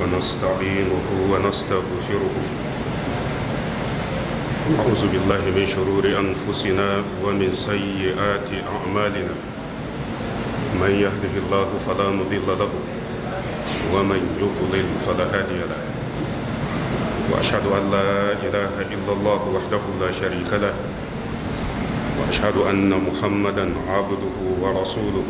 ونستعينه ونستغفره نعوذ بالله من شرور أنفسنا ومن سيئات أعمالنا من يهده الله فلا مضل له ومن يضلل فلا هادي له وأشهد أن لا إله إلا الله وحده لا شريك له وأشهد أن محمدا عبده ورسوله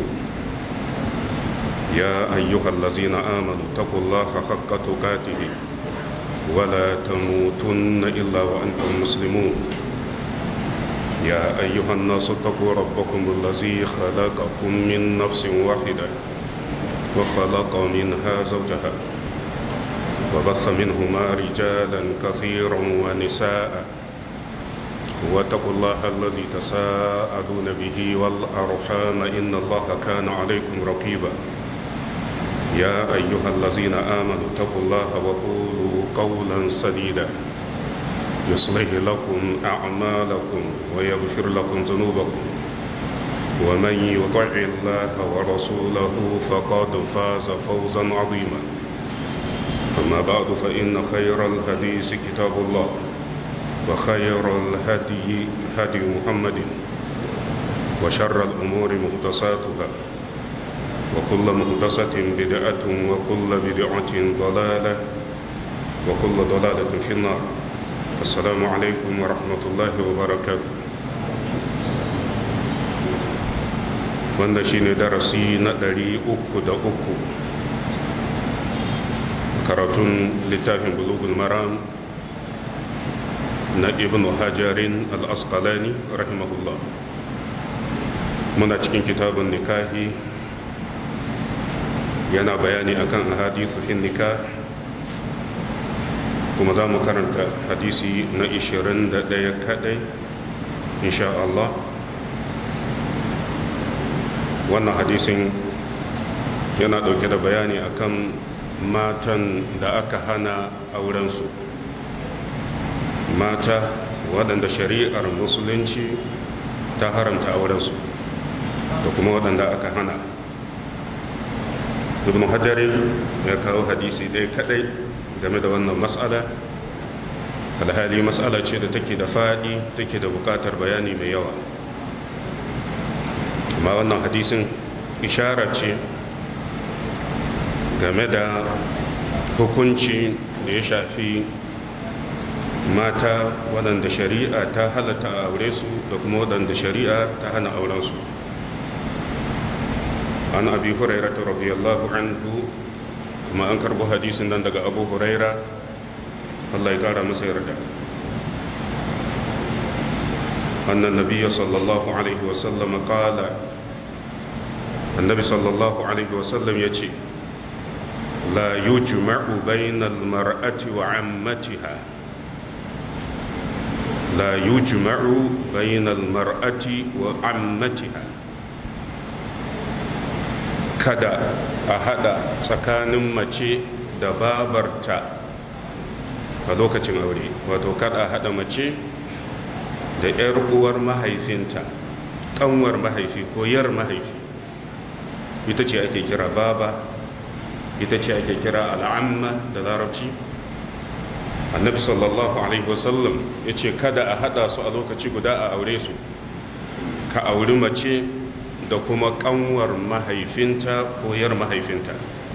يا أيها الذين آمنوا اتقوا الله حق تقاته ولا تموتن إلا وأنتم مسلمون يا أيها الناس اتقوا ربكم الذي خلقكم من نفس واحدة وخلق منها زوجها وبث منهما رجالا كثيرا ونساء واتقوا الله الذي تساءلون به والأرحام إن الله كان عليكم رقيبا يا أيها الذين آمنوا اتقوا الله وقولوا قولا سديدا يصلح لكم أعمالكم ويغفر لكم ذنوبكم ومن يطع الله ورسوله فقد فاز فوزا عظيما أما بعد فإن خير الحديث كتاب الله وخير الهدي هدي محمد وشر الأمور مهدساتها وكل مهدسة بدعة وكل بدعة ضلالة وكل ضلالة في النار السلام عليكم ورحمة الله وبركاته wanda shi ne darasi na ɗari uku da uku karatun littafin bulugul maram na ibn hajarin al-asqalani rahimahullah muna cikin kitabun nikahi yana bayani akan hadithu fin nikah kuma za mu karanta hadisi na 21 kadai insha Allah wannan hadisin yana dauke da bayani akan matan da aka hana aurensu mata waɗanda shari'ar musulunci ta haramta aurensu da kuma waɗanda aka hana ibn hajarin ya kawo hadisi ɗaya kaɗai game da wannan matsala alhali matsala ce da take da faɗi take da buƙatar bayani mai yawa amma wannan hadisin ishara ce game da hukunci da ya shafi mata waɗanda shari'a ta halatta a aure su da kuma waɗanda shari'a ta hana aurensu an abi huraira ta radiyallahu anhu kuma an karbo hadisin nan daga abu huraira Allah ya kara masa yarda أن النبي صلى الله عليه وسلم قال النبي صلى الله عليه وسلم يجي لا يجمع بين المرأة وعمتها لا يجمع بين المرأة وعمتها kada a hada tsakanin mace da babarta a lokacin aure wato kada a hada mace da 'yar uwar mahaifinta kanwar mahaifi ko yar mahaifi ita ce ake kira baba ita ce ake kira al'amma da larabci annabi sallallahu alaihi wasallam ya ce kada a hada su a lokaci guda a aure su ka auri mace da kuma kanwar mahaifinta ko yar mahaifinta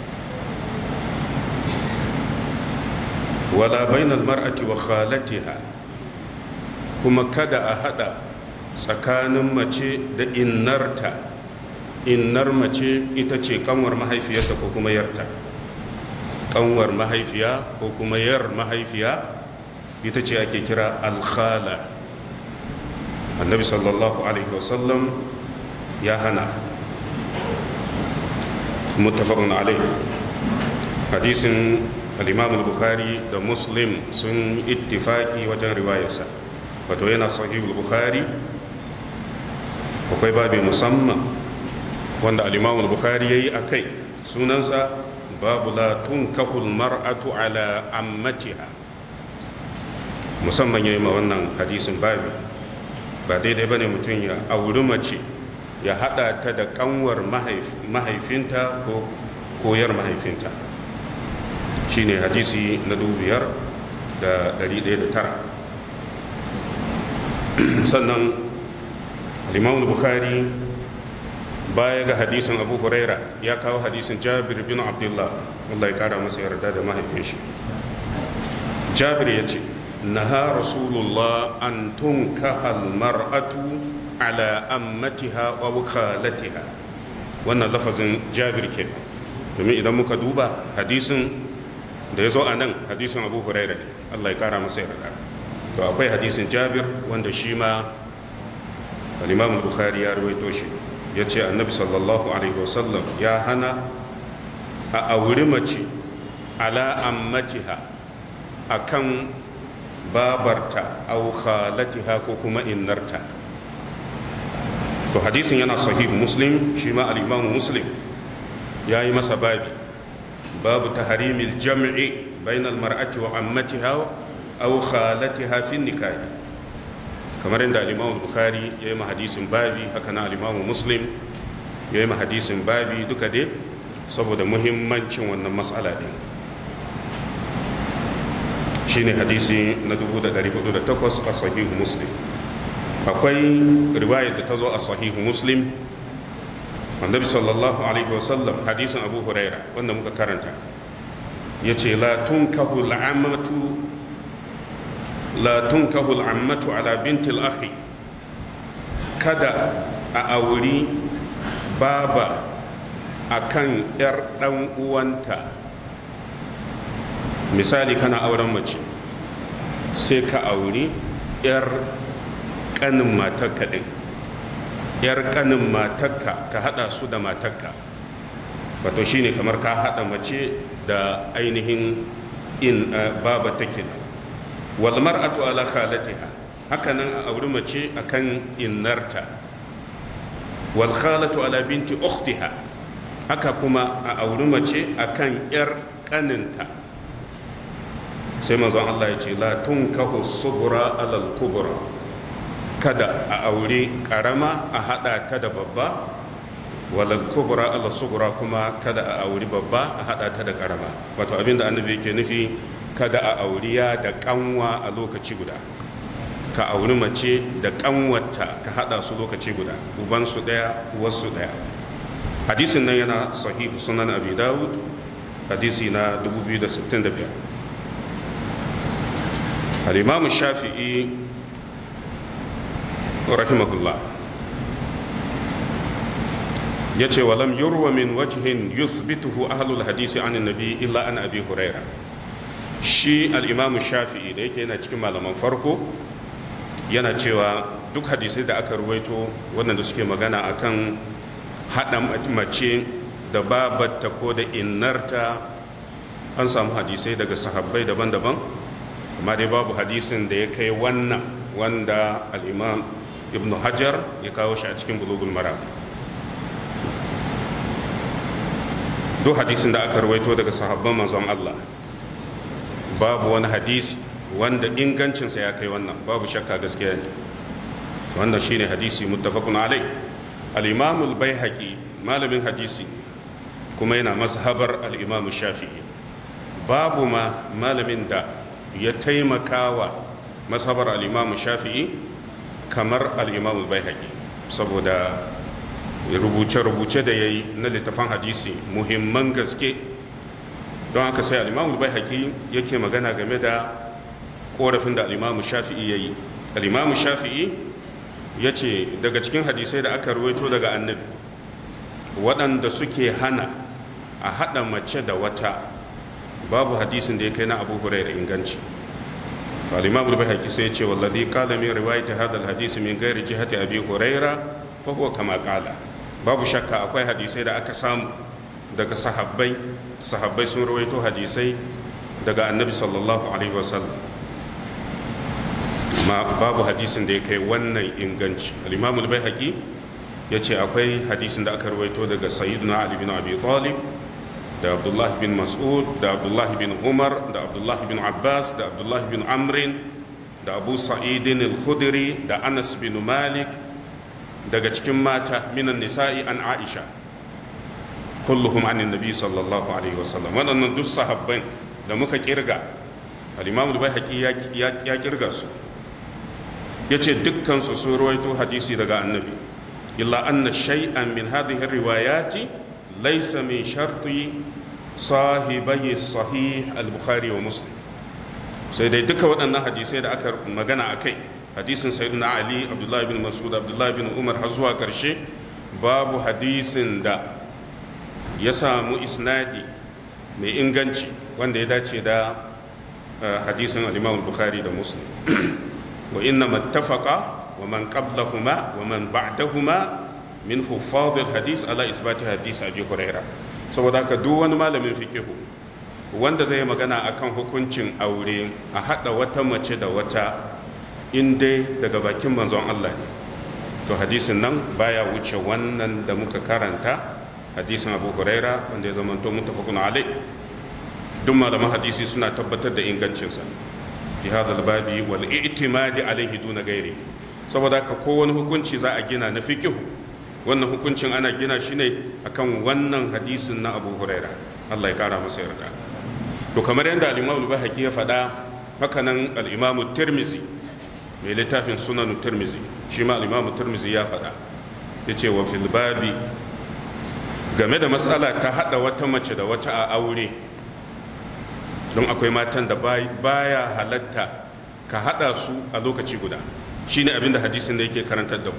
wala bainal mar'ati wa khalatiha kuma kada a hada tsakanin mace da innarta innar mace ita ce kanwar mahaifiyarta ko kuma yarta kanwar mahaifiya ko kuma yar mahaifiya ita ce ake kira alkhala annabi sallallahu alaihi wasallam ya hana muttafaqun alaihi hadisin al-imam al-bukhari da muslim sun ittifaki wajen riwayarsa wato yana sahihul bukhari akwai babi musamman wanda al-imam al-bukhari yayi akai sunansa babu la tunkahul mar'atu ala ammatiha musamman yayi ma wannan hadisin babi ba daidai bane mutum ya auri mace ya hada ta da kanwar mahaifinta ko koyar mahaifinta shine hadisi na dubiyar da ɗari ɗaya da tara sannan imam bukhari baya ga hadisin abu huraira ya kawo hadisin jabir bin abdullah Allah ya kara masa yarda da mahaifin shi jabir ya ce naha rasulullah an tunka almar'atu ala ammatiha wa khalatiha wannan lafazin jabir ke domin idan muka duba hadisin da ya zo a nan hadisin abu huraira ne Allah ya kara masa yarda to akwai hadisin jabir wanda shi ma al-imam bukhari ya rawaito shi ya ce annabi sallallahu alaihi wasallam ya hana a auri mace ala ammatiha akan babarta au khalatiha ko kuma innarta to hadisin yana sahih muslim shi ma al-imam muslim ya yi masa babi babu taharimil jam'i bainal mar'ati wa ammatiha aw khalatiha fi nikahi kamar yadda al-imam bukhari ya yi hadisin babi haka na al-imam muslim ya yi hadisin babi duka dai saboda muhimmancin wannan matsala din shine hadisi na 1408 a sahihu muslim akwai riwayar da ta zo a sahihu muslim annabi sallallahu alaihi wasallam hadisin abu huraira wanda muka karanta ya ce la tunkahu al'ammatu la tunkahu al'ammatu ala bintil akhi kada a auri baba akan yar dan uwanta misali kana auren mace sai ka auri yar kanin matarka din yar kanin matarka ka hada su da matarka wato shine kamar ka hada mace da ainihin in baba take nan wal mar'atu ala khalatiha haka nan a auri mace akan innarta wal khalatu ala binti ukhtiha haka kuma a auri mace akan yar kaninta sai manzon Allah ya ce la tunkahu subra alal kubra kada a aure karama a hada ta da babba walal kubra ala sugura kuma kada a auri babba a hada ta da karama wato abinda annabi yake nufi kada a auriya da kanwa a lokaci guda ka auri mace da kanwata ka hada su lokaci guda ubansu daya uwarsu daya hadisin nan yana sahihu sunan abi dawud hadisi na 2065 al-imam shafi'i rahimahullah ya ce walam yurwa min wajhin yuthbituhu ahlul hadisi an nabi illa an abi huraira shi al-imam shafi'i da yake yana cikin malaman farko yana cewa duk hadisai da aka ruwaito waɗanda suke magana akan haɗa mace da babatta ko da innarta an samu hadisai daga sahabbai daban-daban amma dai babu hadisin da ya kai wannan wanda al-imam ibn hajar ya kawo shi a cikin bulugul maram duk hadisin da aka rawaito daga sahabban manzon Allah babu wani hadisi wanda ingancinsa ya kai wannan babu shakka gaskiya ne wannan shine hadisi muttafaqun alai al-imam al-baihaqi malamin hadisi kuma yana mazhabar al-imam shafi'i babu ma malamin da ya taimakawa mazhabar al-imam shafi'i kamar al-imam al-baihaqi saboda rubuce-rubuce da ya yi na littafan hadisi muhimman gaske don haka sai al-imam al-baihaqi yake magana game da korafin da al-imam shafi'i ya yi al-imam shafi'i ya ce daga cikin hadisai da aka ruwaito daga annabi waɗanda suke hana a haɗa mace da wata babu hadisin da ya kai na abu huraira inganci al-imam al-bayhaqi sai ya ce wallazi qala min riwayati hadha al-hadisi min ghairi jihati abi huraira fa huwa kama qala babu shakka akwai hadisai da aka samu daga sahabbai sahabbai sun rawaito hadisai daga annabi sallallahu alaihi wasallam ma babu hadisin da ya kai wannan inganci al-imam al-baihaqi ya ce akwai hadisin da aka rawaito daga sayyidina ali bin abi talib da abdullah bin mas'ud da abdullah bin umar da abdullah bin abbas da abdullah bin amrin da abu sa'idin al-khudri da anas bin malik daga cikin mata minan nisa'i an aisha kulluhum an nabi sallallahu alaihi wasallam waɗannan duk sahabban da muka kirga al-imam al-baihaqi ya kirga su yace dukkan su sun ruwaito hadisi daga annabi illa anna shay'an min hadhihi riwayati laysa min sharti sahibai sahih al-bukhari wa muslim sai dai duka waɗannan hadisai da aka magana a kai hadisin sayyidina ali abdullahi bin masud abdullahi bin umar har zuwa ƙarshe babu hadisin da ya samu isnadi mai inganci wanda ya dace da hadisin al-imam bukhari da muslim wa inna mattafaqa wa man qablahuma wa man ba'dahuma min huffaz al-hadis ala isbati hadis abi hurairah saboda haka duk wani malamin fikihu wanda zai magana akan hukuncin aure a hada wata mace da wata in dai daga bakin manzon Allah ne to hadisin nan baya wuce wannan da muka karanta hadisin Abu Huraira wanda ya zama to mutafakun alai duk malaman hadisi suna tabbatar da ingancinsa fi hadal babi wal i'timadi alaihi duna gairi saboda haka ko wani hukunci za a gina na fikihu wannan hukuncin ana gina shi ne akan wannan hadisin na abu huraira allah ya kara masa yarda to kamar yadda al-imam al-bahaqi ya faɗa haka nan al-imam tirmizi mai littafin sunan tirmizi shi ma al-imam tirmizi ya faɗa yace wa fil babi game da matsala ta hada wata mace da wata a aure don akwai matan da baya halatta ka hada su a lokaci guda shine abinda hadisin da yake karantar da mu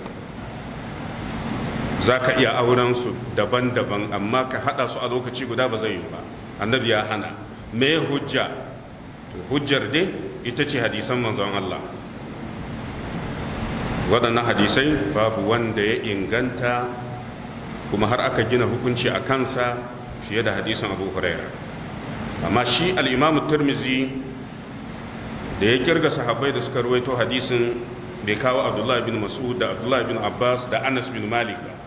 za ka iya auren su daban-daban amma ka hada su a lokaci guda ba zai yi ba annabi ya hana me hujja to hujjar dai ita ce hadisan manzon Allah waɗannan hadisai babu wanda ya inganta kuma har aka gina hukunci a kansa fiye da hadisan abu huraira amma shi al'imamu turmizi da ya kirga sahabbai da suka ruwaito hadisin bai kawo abdullahi bin mas'ud da abdullahi bin abbas da anas bin malik ba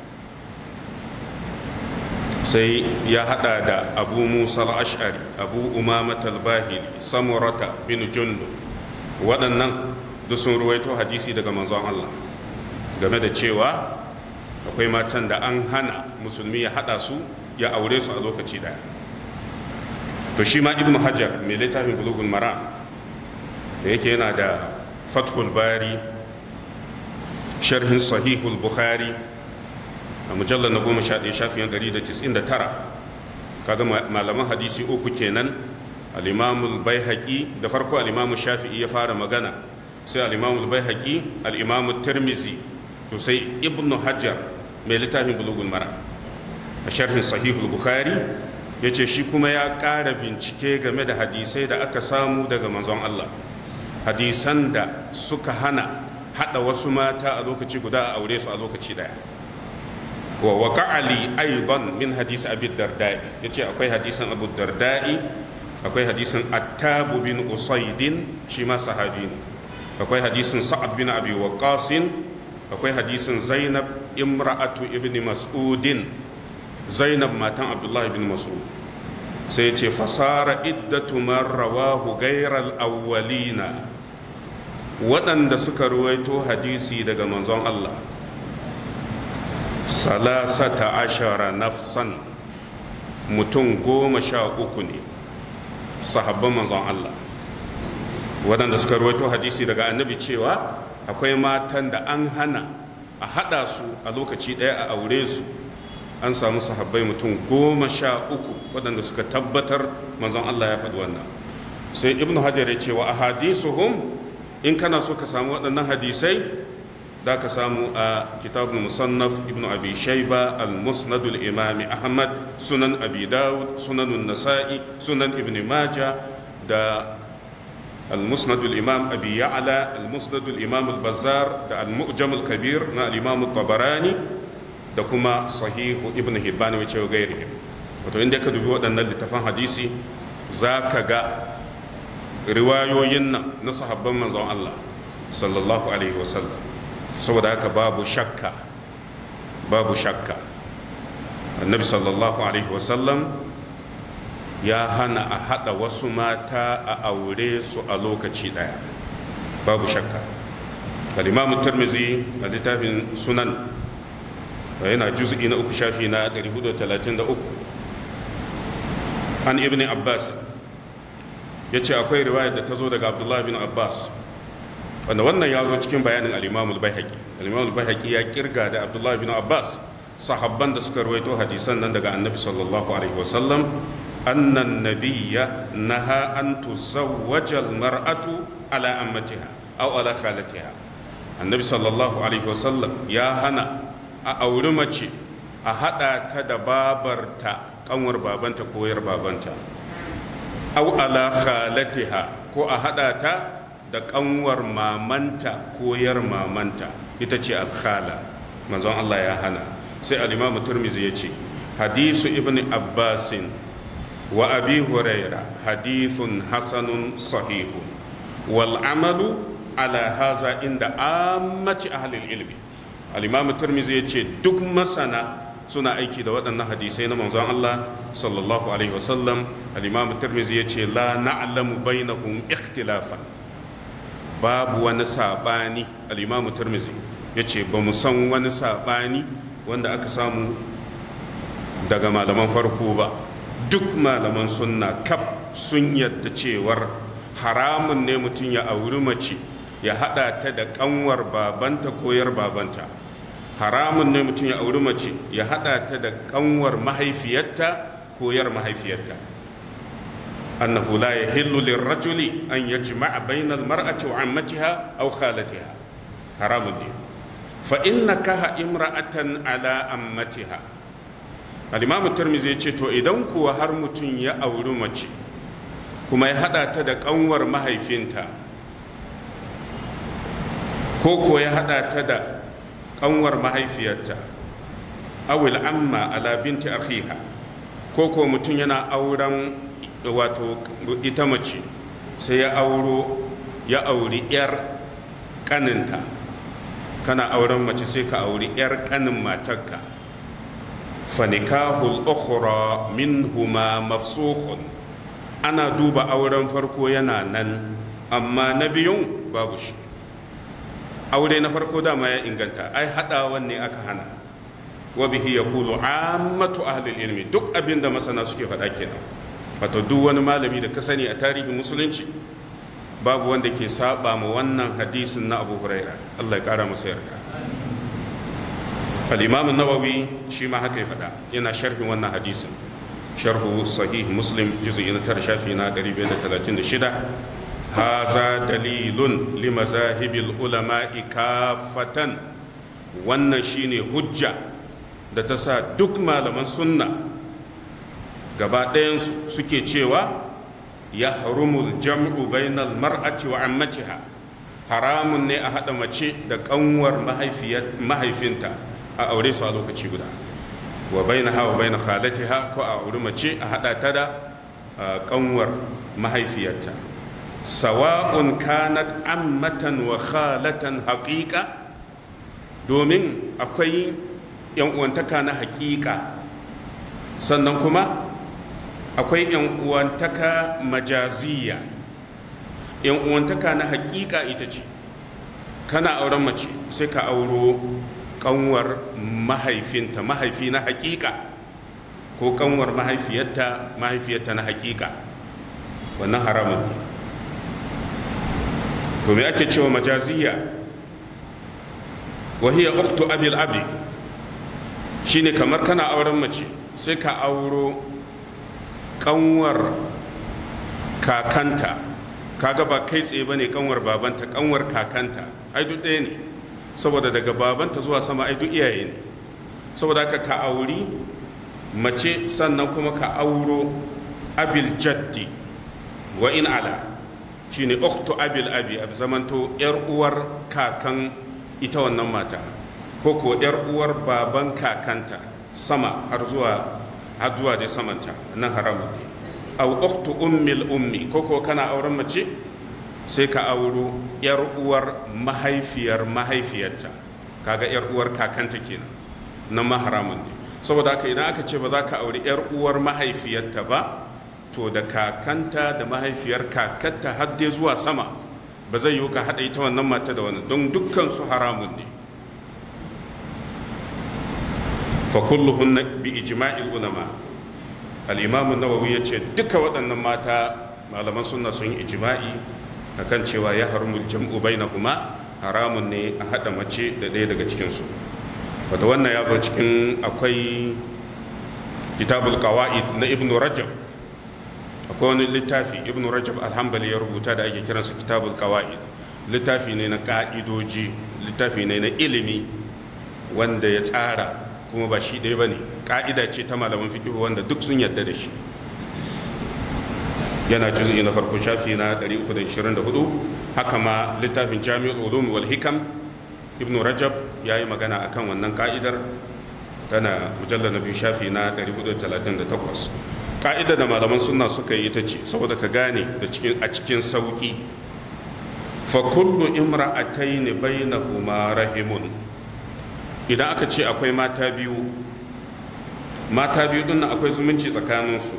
sai ya hada da abu musa al-ash'ari abu umama talbahili samurata bin jundu waɗannan duk sun ruwaito hadisi daga manzon allah game da cewa akwai matan da an hana musulmi ya hada su ya aure su a lokaci daya to shi ma ibn hajar mai littafin bulugul mara da yake yana da fathul bari sharhin sahihul bukhari a mujallar na goma sha ɗaya shafin ɗari da tis'in da tara kaga malaman hadisi uku kenan al'imamul bai da farko al'imamu shafi'i ya fara magana sai al'imamul bai al'imamu tirmizi to sai ibnu hajar mai littafin bulugul mara a sharhin sahihul bukhari ya ce shi kuma ya ƙara bincike game da hadisai da aka samu daga manzon Allah hadisan da suka hana haɗa wasu mata a lokaci guda a aure su a lokaci ɗaya wa waka'ali aidan min hadisi abu dardai ya ce akwai hadisan abu dardai akwai hadisan attabu bin usaidin shi ma sahabi ne akwai hadisin sa'ad bin abi waqasin akwai hadisin zainab imra'atu ibn mas'udin zainab matan abdullah ibn mas'ud sai ce fasara iddatu man rawahu gairal awwalina waɗanda suka ruwaito hadisi daga manzon Allah salasata ashara nafsan mutum goma sha uku ne sahabban manzon Allah waɗanda suka ruwaito hadisi daga annabi cewa akwai matan da an hana a haɗa su a lokaci ɗaya a aure su an samu sahabbai mutum goma sha uku waɗanda suka tabbatar manzon Allah ya faɗi wannan sai ibn hajar ya ce wa a hadisuhum in kana so ka samu waɗannan hadisai da ka samu a kitabul musannaf ibn abi shaiba al-musnadul imami ahmad sunan abi dawud sunanun nasa'i sunan ibn maja da المسند الإمام أبي يعلى المسند الإمام البزار ده المؤجم الكبير نا الإمام الطبراني da kuma sahihu ibn hibban wa cewa gairihim wato inda ka dubi waɗannan littafan hadisi za ka ga riwayoyin nan na sahabban manzon Allah sallallahu alaihi wasallam saboda haka babu shakka babu shakka annabi sallallahu alaihi wasallam ya hana a haɗa wasu mata a aure su a lokaci ɗaya babu shakka kalimamu turmizi a littafin sunan yana juz'i na uku shafi na 433 an ibn abbas ya ce akwai riwayar da ta zo daga abdullahi bin abbas wanda wannan ya zo cikin bayanin al-imamul bayhaqi al-imamul bayhaqi ya kirga da abdullahi bin abbas sahabban da suka ruwaito hadisan nan daga annabi sallallahu alaihi wasallam annan nabiyya naha an tuzawwaja al-mar'atu ala ammatiha aw ala khalatiha annabi sallallahu alaihi wasallam ya hana a auri mace a hada ta da babarta kanwar babanta ko yar babanta aw ala khalatiha ko a hada ta da kanwar mamanta ko yar mamanta ita ce al-khala manzon Allah ya hana sai al-imam turmizi ya ce hadisu ibn abbasin wa abi huraira hadithun hasanun sahihun wal amalu ala haza inda ammati ahlil ilmi al-imam turmizi ya ce duk masana suna aiki da waɗannan hadisai na manzon Allah sallallahu alaihi wasallam al-imam turmizi ya ce la na'lamu bainahum ikhtilafan babu wani sabani al-imam turmizi ya ce ba mu san wani sabani wanda aka samu daga malaman farko ba duk malaman sunna kaf sun yadda cewar haramun ne mutum ya auri mace ya hada ta da kanwar babanta ko yar babanta haramun ne mutum ya auri mace ya hada ta da kanwar mahaifiyarta ko yar mahaifiyarta annahu la yahillu lirrajuli an yajma'a bayna almar'ati wa ammatiha aw khalatiha haramun ne fa innaka imra'atan ala ammatiha al-imam tirmidhi yace to idan kuwa har mutum ya auri mace kuma ya hada ta da kanwar mahaifinta ko ko ya hada ta da kanwar mahaifiyarta awil amma ala binti akhiha ko ko mutum yana auren wato ita mace sai ya auro ya auri yar kaninta kana auren mace sai ka auri yar kanin matarka fanikahul ukhra minhuma mafsukhun ana duba auren farko yana nan amma na biyun babu shi aure na farko dama ya inganta ai haɗawan ne aka hana wa bihi yaqulu ammatu ahli ilmi duk abin da masana suke faɗa kenan wato duk wani malami da ka sani a tarihin musulunci babu wanda ke saba ma wannan hadisin na Abu Huraira Allah ya kara masa yarda al-Imam an-Nawawi shi ma haka ya faɗa yana sharhin wannan hadisin sharhu sahih Muslim juz'i na 9 shafi na 536 هذا دليل لمذاهب العلماء كافة wannan shine hujja da ta sa duk malaman sunna gaba ɗayansu suke cewa ya harumul jam'u bainal mar'ati wa ammatiha haramun ne a haɗa mace da ƙanwar mahaifinta a aure su a lokaci guda wa bainaha wa bain khalatiha ko a aure mace a haɗa ta da ƙanwar mahaifiyarta sawa'un kanat ammatan wa khalatan haƙiƙa domin akwai uwantaka na haƙiƙa sannan kuma akwai uwantaka majaziya uwantaka na haƙiƙa ita ce kana auren mace sai ka auro ƙanwar mahaifinta mahaifi na haƙiƙa ko ƙanwar mahaifiyarta mahaifiyarta na haƙiƙa wannan haramun ne to me ake cewa majaziya wahiya uktu abil abi shine kamar kana auren mace sai ka auro kanwar kakanta kaga ba kai tsaye bane kanwar babanta kanwar kakanta ai duk ɗaya ne saboda daga babanta zuwa sama ai duk iyaye ne saboda haka ka auri mace sannan kuma ka auro abil jaddi wa in ala shine ukhtu abil abi ab zamanto yar uwar kakan ita wannan mata ko ko yar uwar baban kakanta sama har zuwa har zuwa da samanta nan haramu ne aw ukhtu ummil ummi ko ko kana auren mace sai ka auro yar uwar mahaifiyar mahaifiyarta kaga yar uwar kakanta kenan nan ma haramun ne saboda haka idan aka ce ba za ka auri yar uwar mahaifiyarta ba to da kakanta da mahaifiyar kakanta har dai zuwa sama ba zai yi ka haɗa ita wannan mata da wannan don dukkan su haramun ne fa kulluhun bi ijma'il ulama al-imam an-nawawi yace duka waɗannan mata malaman sunna sun yi ijma'i akan cewa ya harumul jam'u bainahuma haramun ne a hada mace da ɗaya daga cikinsu wata wannan ya zo cikin akwai kitabul qawaid na ibnu rajab akwai wani littafi ibnu rajab alhambali ya rubuta da ake kiransa kitabul qawaid littafi ne na ka'idoji littafi ne na ilimi wanda ya tsara kuma ba shi ɗaya ba ne ka'ida ce ta malaman fikihu wanda duk sun yarda da shi yana juz'i na farko shafi na 324 haka ma littafin jami'ul ulum wal hikam ibn rajab ya yi magana akan wannan ka'idar tana mujallar na biyu shafi na 438 ka'idar da malaman sunna suka yi ita ce saboda ka gane da cikin a cikin sauki fa kullu imra'atayn bainahuma rahimun idan aka ce akwai mata biyu mata biyu din akwai zumunci tsakaninsu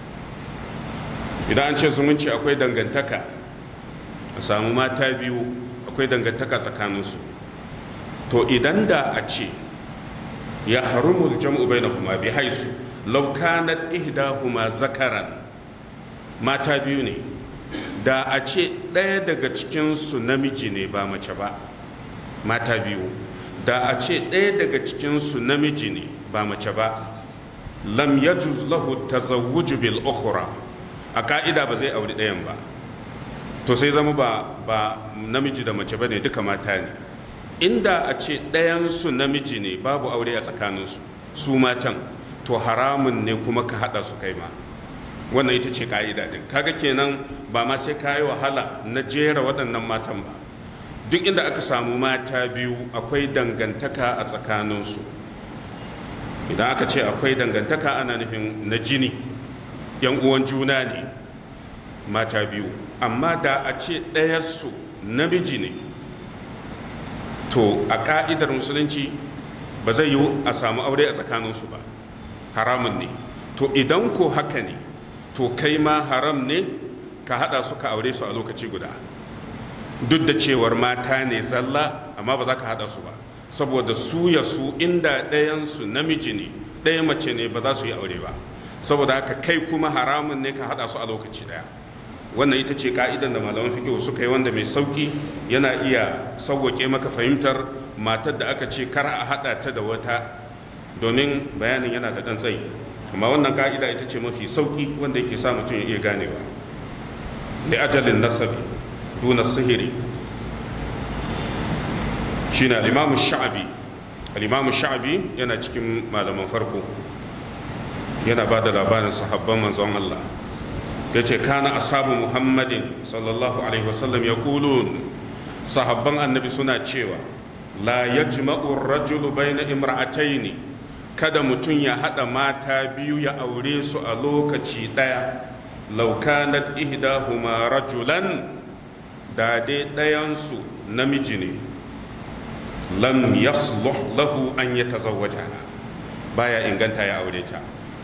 idan an ce zumunci akwai dangantaka a samu mata biyu akwai dangantaka tsakaninsu to idan da a ce ya harumul jam'u bainahuma bi haisu law kanat ihdahuma zakaran mata biyu ne da a ce ɗaya daga cikinsu namiji ne ba mace ba mata biyu da a ce ɗaya daga cikinsu namiji ne ba mace ba lam yajuz lahu tazawwuju bil ukhra a ka'ida ba zai auri ɗayan ba to sai zama ba ba namiji da mace bane duka mata ne inda a ce ɗayansu namiji ne babu aure a tsakaninsu su matan to haramun ne kuma ka haɗa su kai ma wannan ita ce ka'ida din kaga kenan ba ma sai ka yi wahala na jera waɗannan matan ba duk inda aka samu mata biyu akwai dangantaka a tsakaninsu idan aka ce akwai dangantaka ana nufin na jini yan uwan juna ne mata biyu amma da a ce ɗayarsu namiji ne to a ka'idar musulunci ba zai yiwu a samu aure a tsakaninsu ba haramun ne to idan ko haka ne to kai ma haram ne ka hada su ka aure su a lokaci guda duk da cewar mata ne zalla amma ba za ka hada su ba saboda su ya su inda ɗayansu namiji ne ɗaya mace ne ba za su yi aure ba saboda haka kai kuma haramun ne ka hada su a lokaci daya wannan ita ce ka'idan da malaman fiqh suka yi wanda mai sauki yana iya sauwake maka fahimtar matar da aka ce kar a hada ta da wata domin bayanin yana da dan tsayi amma wannan ka'ida ita ce mafi sauki wanda yake sa mutum ya iya ganewa li ajalin nasabi duna sihiri shine al-imamu sha'abi al-imamu sha'abi yana cikin malaman farko yana ba da labarin sahabban manzon Allah ya ce kana ashabu muhammadin sallallahu alaihi wasallam ya kulun sahabban annabi suna cewa la ya rajulu baina imra'ataini kada mutum ya haɗa mata biyu ya aure su a lokaci ɗaya laukanat ihdahuma rajulan da dai ɗayansu namiji ne lam yasluh lahu an ya baya inganta ya aure ta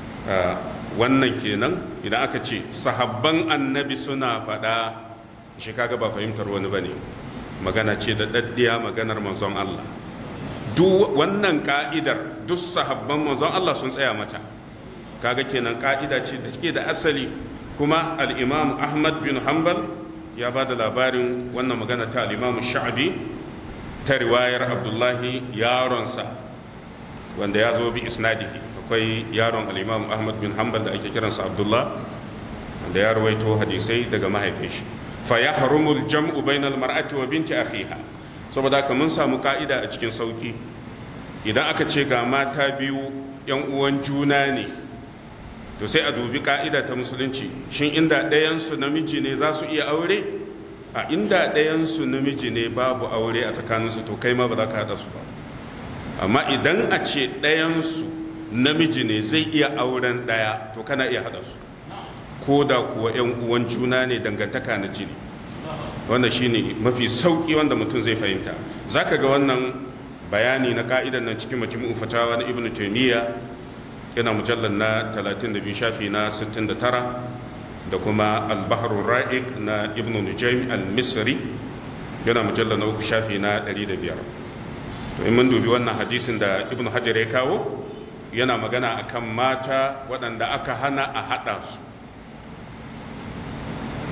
wannan kenan idan aka ce sahabban annabi suna faɗa shi kaga ba fahimtar wani bane magana ce da daddiya maganar manzon Allah duk wannan ka'idar duk sahabban manzon Allah sun tsaya mata kaga kenan ka'ida ce da take da asali kuma al-imam Ahmad bin Hanbal ya ba da labarin wannan magana ta al-imam Sha'bi ta riwayar Abdullahi yaronsa wanda ya zo bi isnadihi akwai yaron al'imam ahmad bin hanbal da ake kiransa abdullah da ya rawaito hadisai daga mahaifin shi fa ya harumul jam'u bainal mar'ati wa binti akhiha saboda haka mun samu ka'ida a cikin sauki idan aka ce ga mata biyu yan uwan juna ne to sai a dubi ka'ida ta musulunci shin inda ɗayansu namiji ne za su iya aure a inda ɗayansu namiji ne babu aure a tsakaninsu to kai ma ba za ka haɗa su ba amma idan a ce ɗayansu namiji ne zai iya auren ɗaya to kana iya haɗa su ko da kuwa 'yan uwan juna ne dangantaka na jini wanda shine mafi sauƙi wanda mutum zai fahimta za ka ga wannan bayani na ka'idan nan cikin majmu'u fatawa na ibnu taymiya yana mujallar na 32 shafi na 69 da kuma al-bahrul ra'iq na ibnu nujaym al-misri yana mujallar na uku shafi na 105 to in mun dubi wannan hadisin da ibnu hajar ya kawo yana magana akan mata waɗanda aka hana a haɗa su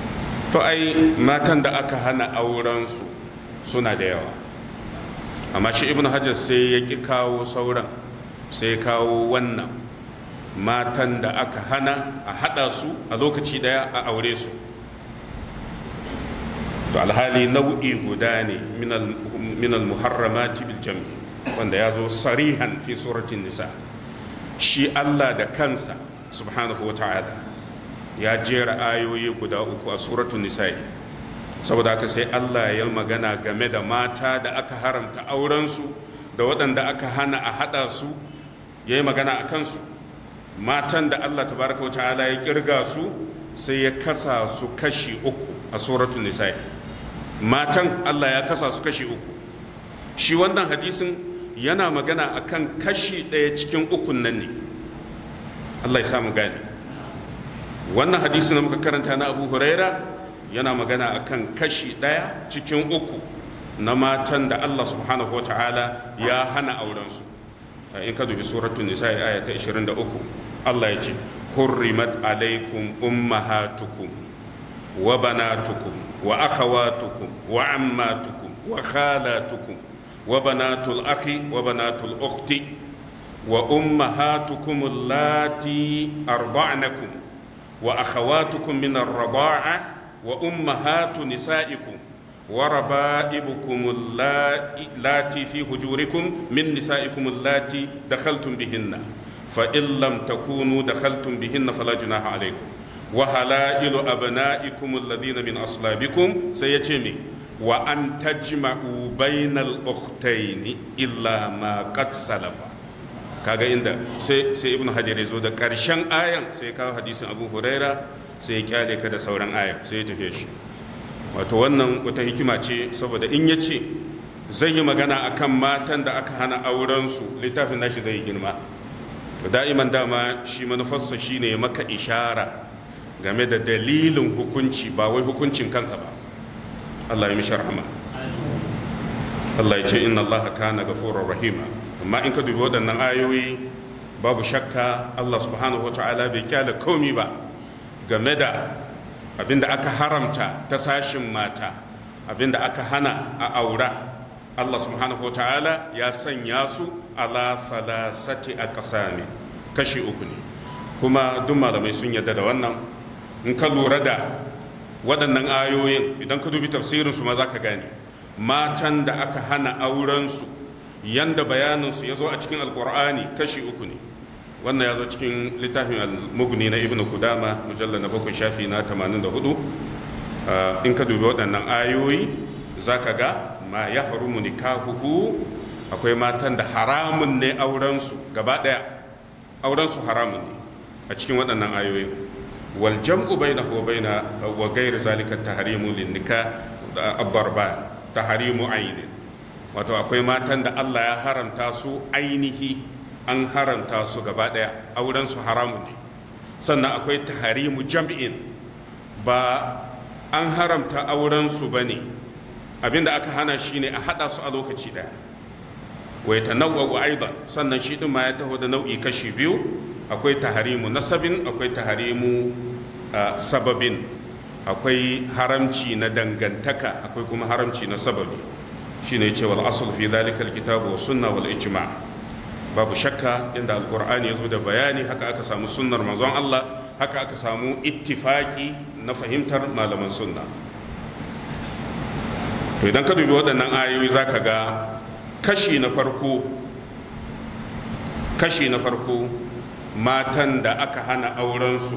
to ai matan da aka hana aurensu suna da yawa amma shi ibn hajar sai ya ƙi kawo sauran sai ya kawo wannan matan da aka hana a haɗa su a lokaci ɗaya a aure su to alhali nau'i guda ne minal muharramati bil jami wanda ya zo sarihan fi suratin nisa shi allah da kansa subhanahu wa ta'ala ya jera ayoyi guda uku a suratun nisa'i saboda haka sai Allah ya magana game da mata da aka haramta aurensu da waɗanda aka hana a haɗa su ya yi magana a kansu matan da Allah tabaraka wa ta'ala ya kirga su sai ya kasa su kashi uku a suratun nisa'i matan Allah ya kasa su kashi uku shi wannan hadisin yana magana akan kashi ɗaya cikin ukun nan ne Allah ya samu gane wannan hadisi na muka karanta na abu huraira yana magana akan kashi ɗaya cikin uku na matan da allah subhanahu wa ta'ala ya hana aurensu in ka dubi suratun nisa aya ta 23 allah ya ce hurrimat alaikum ummahatukum wa banatukum wa akhawatukum wa ammatukum wa khalatukum wa banatul akhi wa banatul ukhti wa ummahatukum allati arda'nakum وأخواتكم من الرضاعة وأمهات نسائكم وربائبكم اللاتي في هجوركم من نسائكم اللاتي دخلتم بهن فإن لم تكونوا دخلتم بهن فلا جناح عليكم وحلائل أبنائكم الذين من أصلابكم سيتمي وأن تجمعوا بين الأختين إلا ما قد سلف kaga inda sai sai ibnu hajar ya zo da karshen ayan sai kawo hadisin abu huraira sai ya kyale ka da sauran ayan sai ya tafiye shi wato wannan wata hikima ce saboda in ya ce zai yi magana akan matan da aka hana aurensu littafin nashi zai yi girma da'iman dama shi manufarsa shine maka ishara game da dalilin hukunci ba wai hukuncin kansa ba Allah ya mishi rahama Allah ya ce inna Allah kana ghafurur rahima amma in ka dubi waɗannan ayoyi babu shakka Allah subhanahu wata'ala bai kyale komi ba game da abinda aka haramta ta sashin mata abinda aka hana a aura Allah subhanahu wata'ala ya sanya su ala falasati a ƙasami kashi uku ne kuma duk malamai sun yadda da wannan in ka lura da waɗannan ayoyin idan ka dubi tafsirinsu ma za ka gane matan da aka hana aurensu yanda bayaninsu ya zo a cikin alkur'ani kashi uku ne wannan ya zo cikin littafin al-mughni na ibnu kudama mujallar na bakwai shafi na 84 in ka dubi waɗannan ayoyi za ka ga ma ya harumu nikahuhu akwai matan da haramun ne aurensu gaba ɗaya aurensu haramun ne a cikin waɗannan ayoyi wal jam'u bainahu wa baina wa ghayr zalika tahrimu lin nikah ad-darban tahrimu ainin wato akwai matan da Allah ya haramta su ainihi an haramta su gaba daya auren su haramu ne sannan akwai taharimu jam'in ba an haramta auren su bane abinda aka hana shine a hada su a lokaci daya wai tanawwu aidan sannan shi din ma ya taho da nau'i kashi biyu akwai taharimu nasabin akwai taharimu sababin akwai haramci na dangantaka akwai kuma haramci na sababi shine ce wal asl fi dhalika alkitabu was sunna wal ijma babu shakka inda alqur'ani yazo da bayani haka aka samu sunnar manzon Allah haka aka samu ittifaki na fahimtar malaman sunna to idan ka dubi waɗannan ayoyi zaka ga kashi na farko kashi na farko matan da aka hana aurensu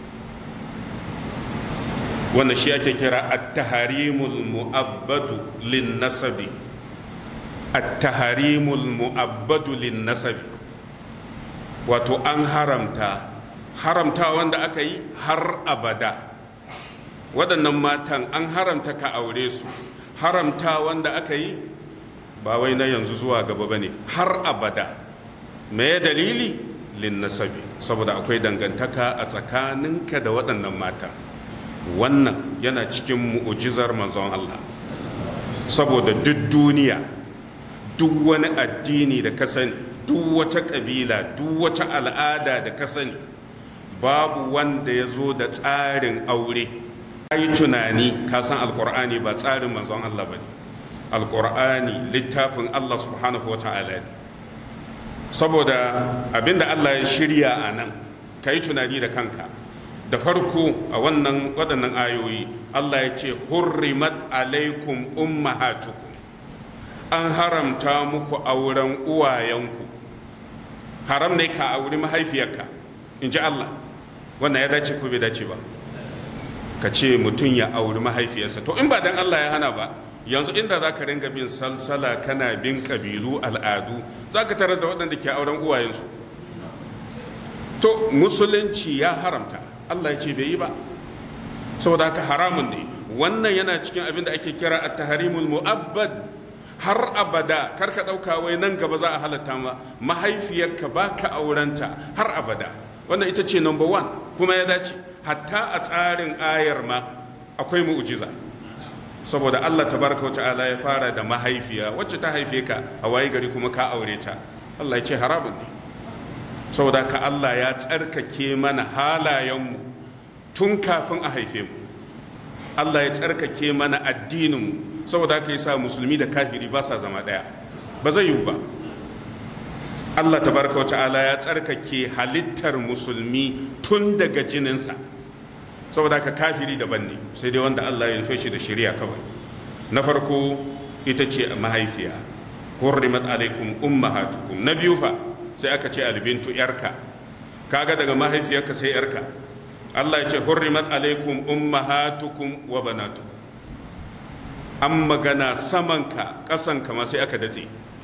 wannan shi ake kira at-taharimul mu'abbadu lin-nasabi at-taharimul mu'abbadu lin-nasabi wato an haramta haramta wanda aka yi har abada waɗannan matan an haramta ka aure su haramta wanda aka yi ba wai na yanzu zuwa gaba bane har abada me dalili lin-nasabi saboda akwai dangantaka a tsakaninka da waɗannan mata wannan yana cikin mu'ujizar manzon Allah saboda duk duniya duk wani addini da ka sani duk wata ƙabila duk wata al'ada da ka sani babu wanda ya zo da tsarin aure yi tunani ka san alkur'ani ba tsarin manzon Allah ba ne alkur'ani littafin Allah subhanahu wa ta'ala ne saboda abinda Allah ya shirya a nan ka yi tunani da kanka da farko a wannan waɗannan ayoyi Allah ya ce hurrimat alaikum ummahatukum an haramta muku auren uwayenku haram ne ka auri mahaifiyarka in ji Allah wannan ya dace ko bai dace ba ka ce mutum ya auri mahaifiyarsa to in ba dan Allah ya hana ba yanzu inda za ka ringa bin salsala kana bin kabilu al'adu za ka taras da waɗanda ke auren uwayensu to musulunci ya haramta Allah ya ce bai yi ba saboda haka haramun ne wannan yana cikin abin da ake kira at-tahrimul mu'abbad har abada kar ka ɗauka wai nan gaba za a halatta ma mahaifiyarka ba ka aurenta har abada wannan ita ce number one kuma ya dace hatta a tsarin ayar ma akwai mu'jiza saboda Allah tabaraka wa ta'ala ya fara da mahaifiya wacce ta haife ka a waye gari kuma ka aure ta Allah ya ce haramun ne saboda ka Allah ya tsarkake mana halayenmu tun kafin a haife mu Allah ya tsarkake mana addininmu saboda haka yasa musulmi da kafiri ba sa zama daya ba zai yiwu ba Allah tabaraka wa ta'ala ya tsarkake halittar musulmi tun daga jininsa saboda haka kafiri daban ne sai dai wanda Allah ya nufe shi da shari'a kawai na farko ita ce mahaifiya hurrimat alaikum ummahatukum na biyu fa sai aka ce albintu yarka kaga daga mahaifiyarka sai yarka Allah ya ce hurrimat alaikum ummahatukum wa banatukum an magana samanka ƙasanka ma sai aka datse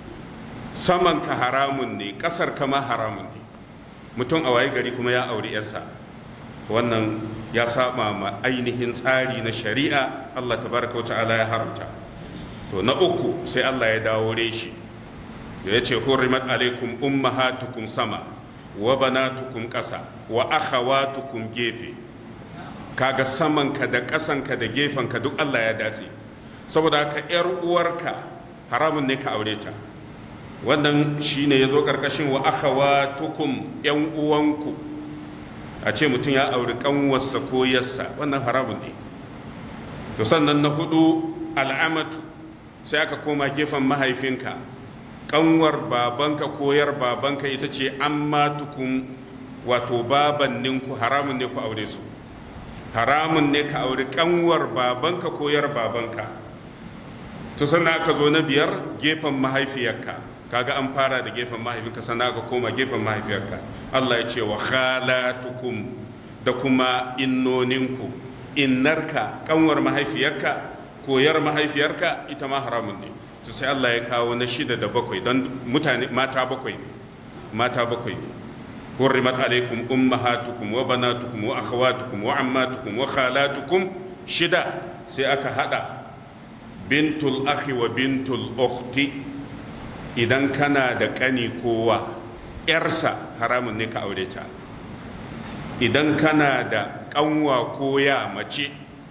samanka haramun ne ƙasar ma haramun ne mutum a waye gari kuma ya auri yarsa wannan ya saba ma ainihin tsari na shari'a Allah tabaraka ta'ala ya haramta to na uku sai Allah ya dawo reshi da ya ce hurrimat alaikum ummahatukum sama wa banatukum ƙasa wa akhawatukum gefe kaga samanka da ƙasanka da gefenka duk Allah ya dace saboda haka yar uwarka haramun ne ka aure ta wannan shine yazo karkashin wa akhawatukum yan uwanku a ce mutum ya auri kanwarsa ko yassa wannan haramun ne to sannan na hudu al'amatu sai aka koma gefen mahaifinka kanwar babanka ko yar babanka ita ce ammatukum wato babanninku haramun ne ku aure su haramun ne ka auri kanwar babanka ko yar babanka to sannan aka zo na biyar gefen mahaifiyarka kaga an fara da gefen mahaifinka sannan aka koma gefen mahaifiyarka Allah ya ce wa khalatukum da kuma innoninku innarka kanwar mahaifiyarka koyar mahaifiyarka ita ma haramun ne to sai Allah ya kawo na shida da bakwai don mutane mata bakwai ne mata bakwai ne hurrimat alaikum ummahatukum wa banatukum wa akhawatukum wa ammatukum wa khalatukum shida sai aka hada bintul akhi wa bintul ukhti idan kana da kani kowa yarsa haramun ne ka aure ta idan kana da kanwa ko ya mace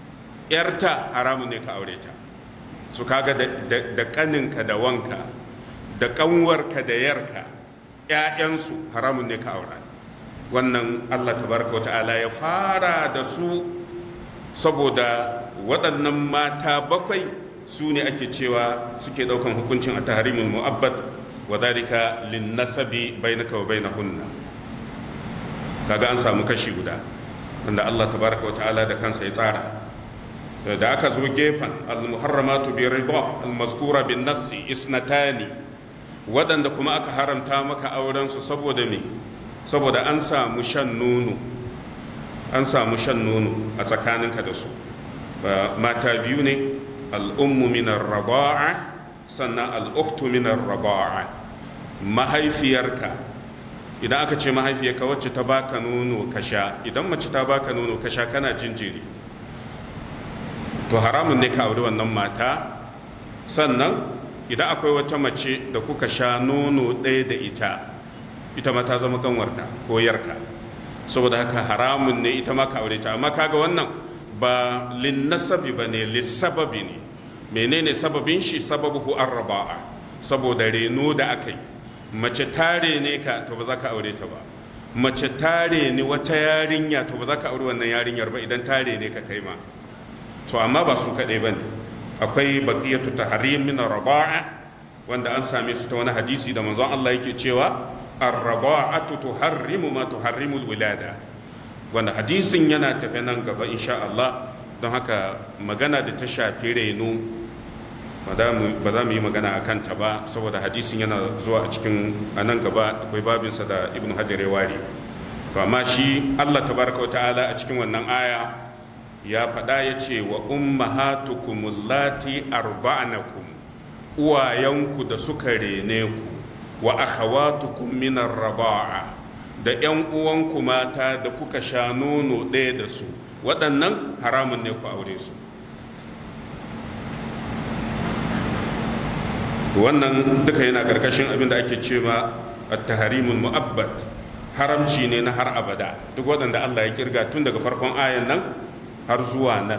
yarta haramun ne ka aure ta su kaga da kaninka da wanka da kanwarka da yarka ‘ya'yansu haramun ne ka aura wannan allah tabaraka ta'ala ya fara da su saboda waɗannan mata bakwai su ne ake cewa suke ɗaukan hukuncin a tahrimul mu'abbad wa dalika lin nasabi bainaka wa bainahunna kaga an samu kashi guda wanda Allah tabaraka wa ta'ala da kansa ya tsara da aka zo gefen al-muharramatu bi ridha al-mazkura bin nassi isnatani waɗanda kuma aka haramta maka auren su saboda me saboda an samu shan nono an samu shan nono a tsakaninka da su mata biyu ne al'ummu minar raba'a sannan al'uktu minar raba'a mahaifiyarka idan aka ce mahaifiyarka wacce ta baka nono ka sha idan mace ta baka nono ka sha kana jinjiri to haramun ne ka auri wannan mata sannan idan akwai wata mace da kuka sha nono ɗaya da ita ita ma ta zama kanwarka ko yarka saboda haka haramun ne ita ma ka aure ta amma kaga wannan ba linnasabi ba ne lissababi ne menene sababin shi sababu an raba'a saboda reno da aka yi mace tare ne ka to ba za ka aure ta ba mace tare ne wata yarinya to ba za ka aure wannan yarinyar ba idan tare ne ka kai ma to amma ba su kaɗai ba ne akwai baqiyatu tahrim min ar-rida'a wanda an same su ta wani hadisi da manzon Allah yake cewa ar-rida'atu tuharrimu ma tuharrimu al-wilada wanda hadisin yana tafe nan gaba insha Allah don haka magana da ta shafi reno ba za mu yi magana a kanta ba saboda hadisin yana zuwa a cikin a nan gaba akwai babinsa da ibn hajar ya ware to amma shi Allah tabaraka wa ta'ala a cikin wannan aya ya faɗa ya ce wa ummahatukum allati arba'anakum uwayenku da suka rene ku wa akhawatukum min ar-raba'a da ƴan uwanku mata da kuka sha nono ɗaya da su waɗannan haramun ne ku aure su wannan duka yana ƙarƙashin abin da ake cewa at-tahrimul mu'abbad haramci ne na har abada duk waɗanda Allah ya kirga tun daga farkon ayan nan har zuwa nan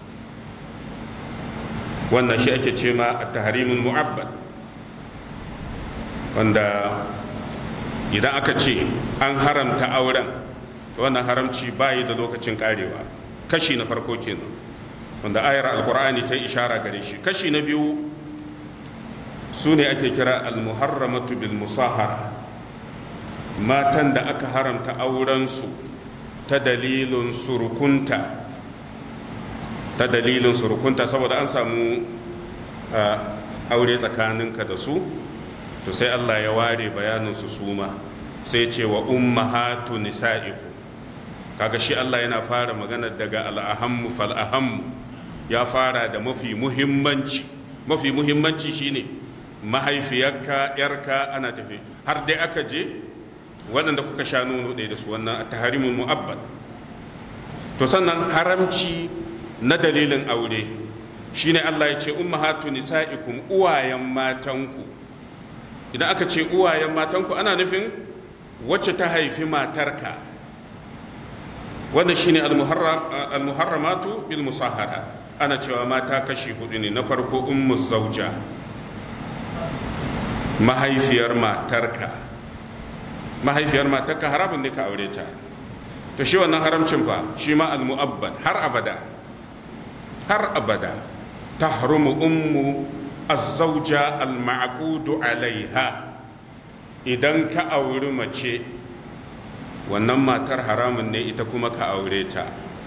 wannan shi ake ce ma a taharimin mu'abbad wanda idan aka ce an haramta auren wannan haramci bayi da lokacin karewa kashi na farko kenan wanda ayar alkur'ani ta ishara gare shi kashi na biyu su ne ake kira almuharramatu bil musahara matan da aka haramta aurensu ta dalilin surukunta ta dalilin surukunta saboda an samu aure tsakaninka da su to sai Allah ya ware bayanin su suma sai ce wa ummahatu nisa'iku kaga shi Allah yana fara magana daga al'ahammu fal'ahammu ya fara da mafi muhimmanci mafi muhimmanci shine mahaifiyarka yarka ana tafi har dai aka je waɗanda kuka sha nono ɗaya da su wannan taharimin mu'abbad to sannan haramci na dalilin aure shine Allah ya ce ummahatu nisa'ikum uwayen matanku idan aka ce uwayen matanku ana nufin wacce ta haifi matarka wannan shine al-muharramatu bil musahara ana cewa mata kashi hudu ne na farko ummu zauja mahaifiyar matarka mahaifiyar matarka haramun ne ka aure ta to shi wannan haramcin fa shi ma al-mu'abbad har abada har abada tahrumu ummu az-zawja al-ma'qudu alaiha idan ka auri mace wannan matar haramun ne ita kuma ka aure ta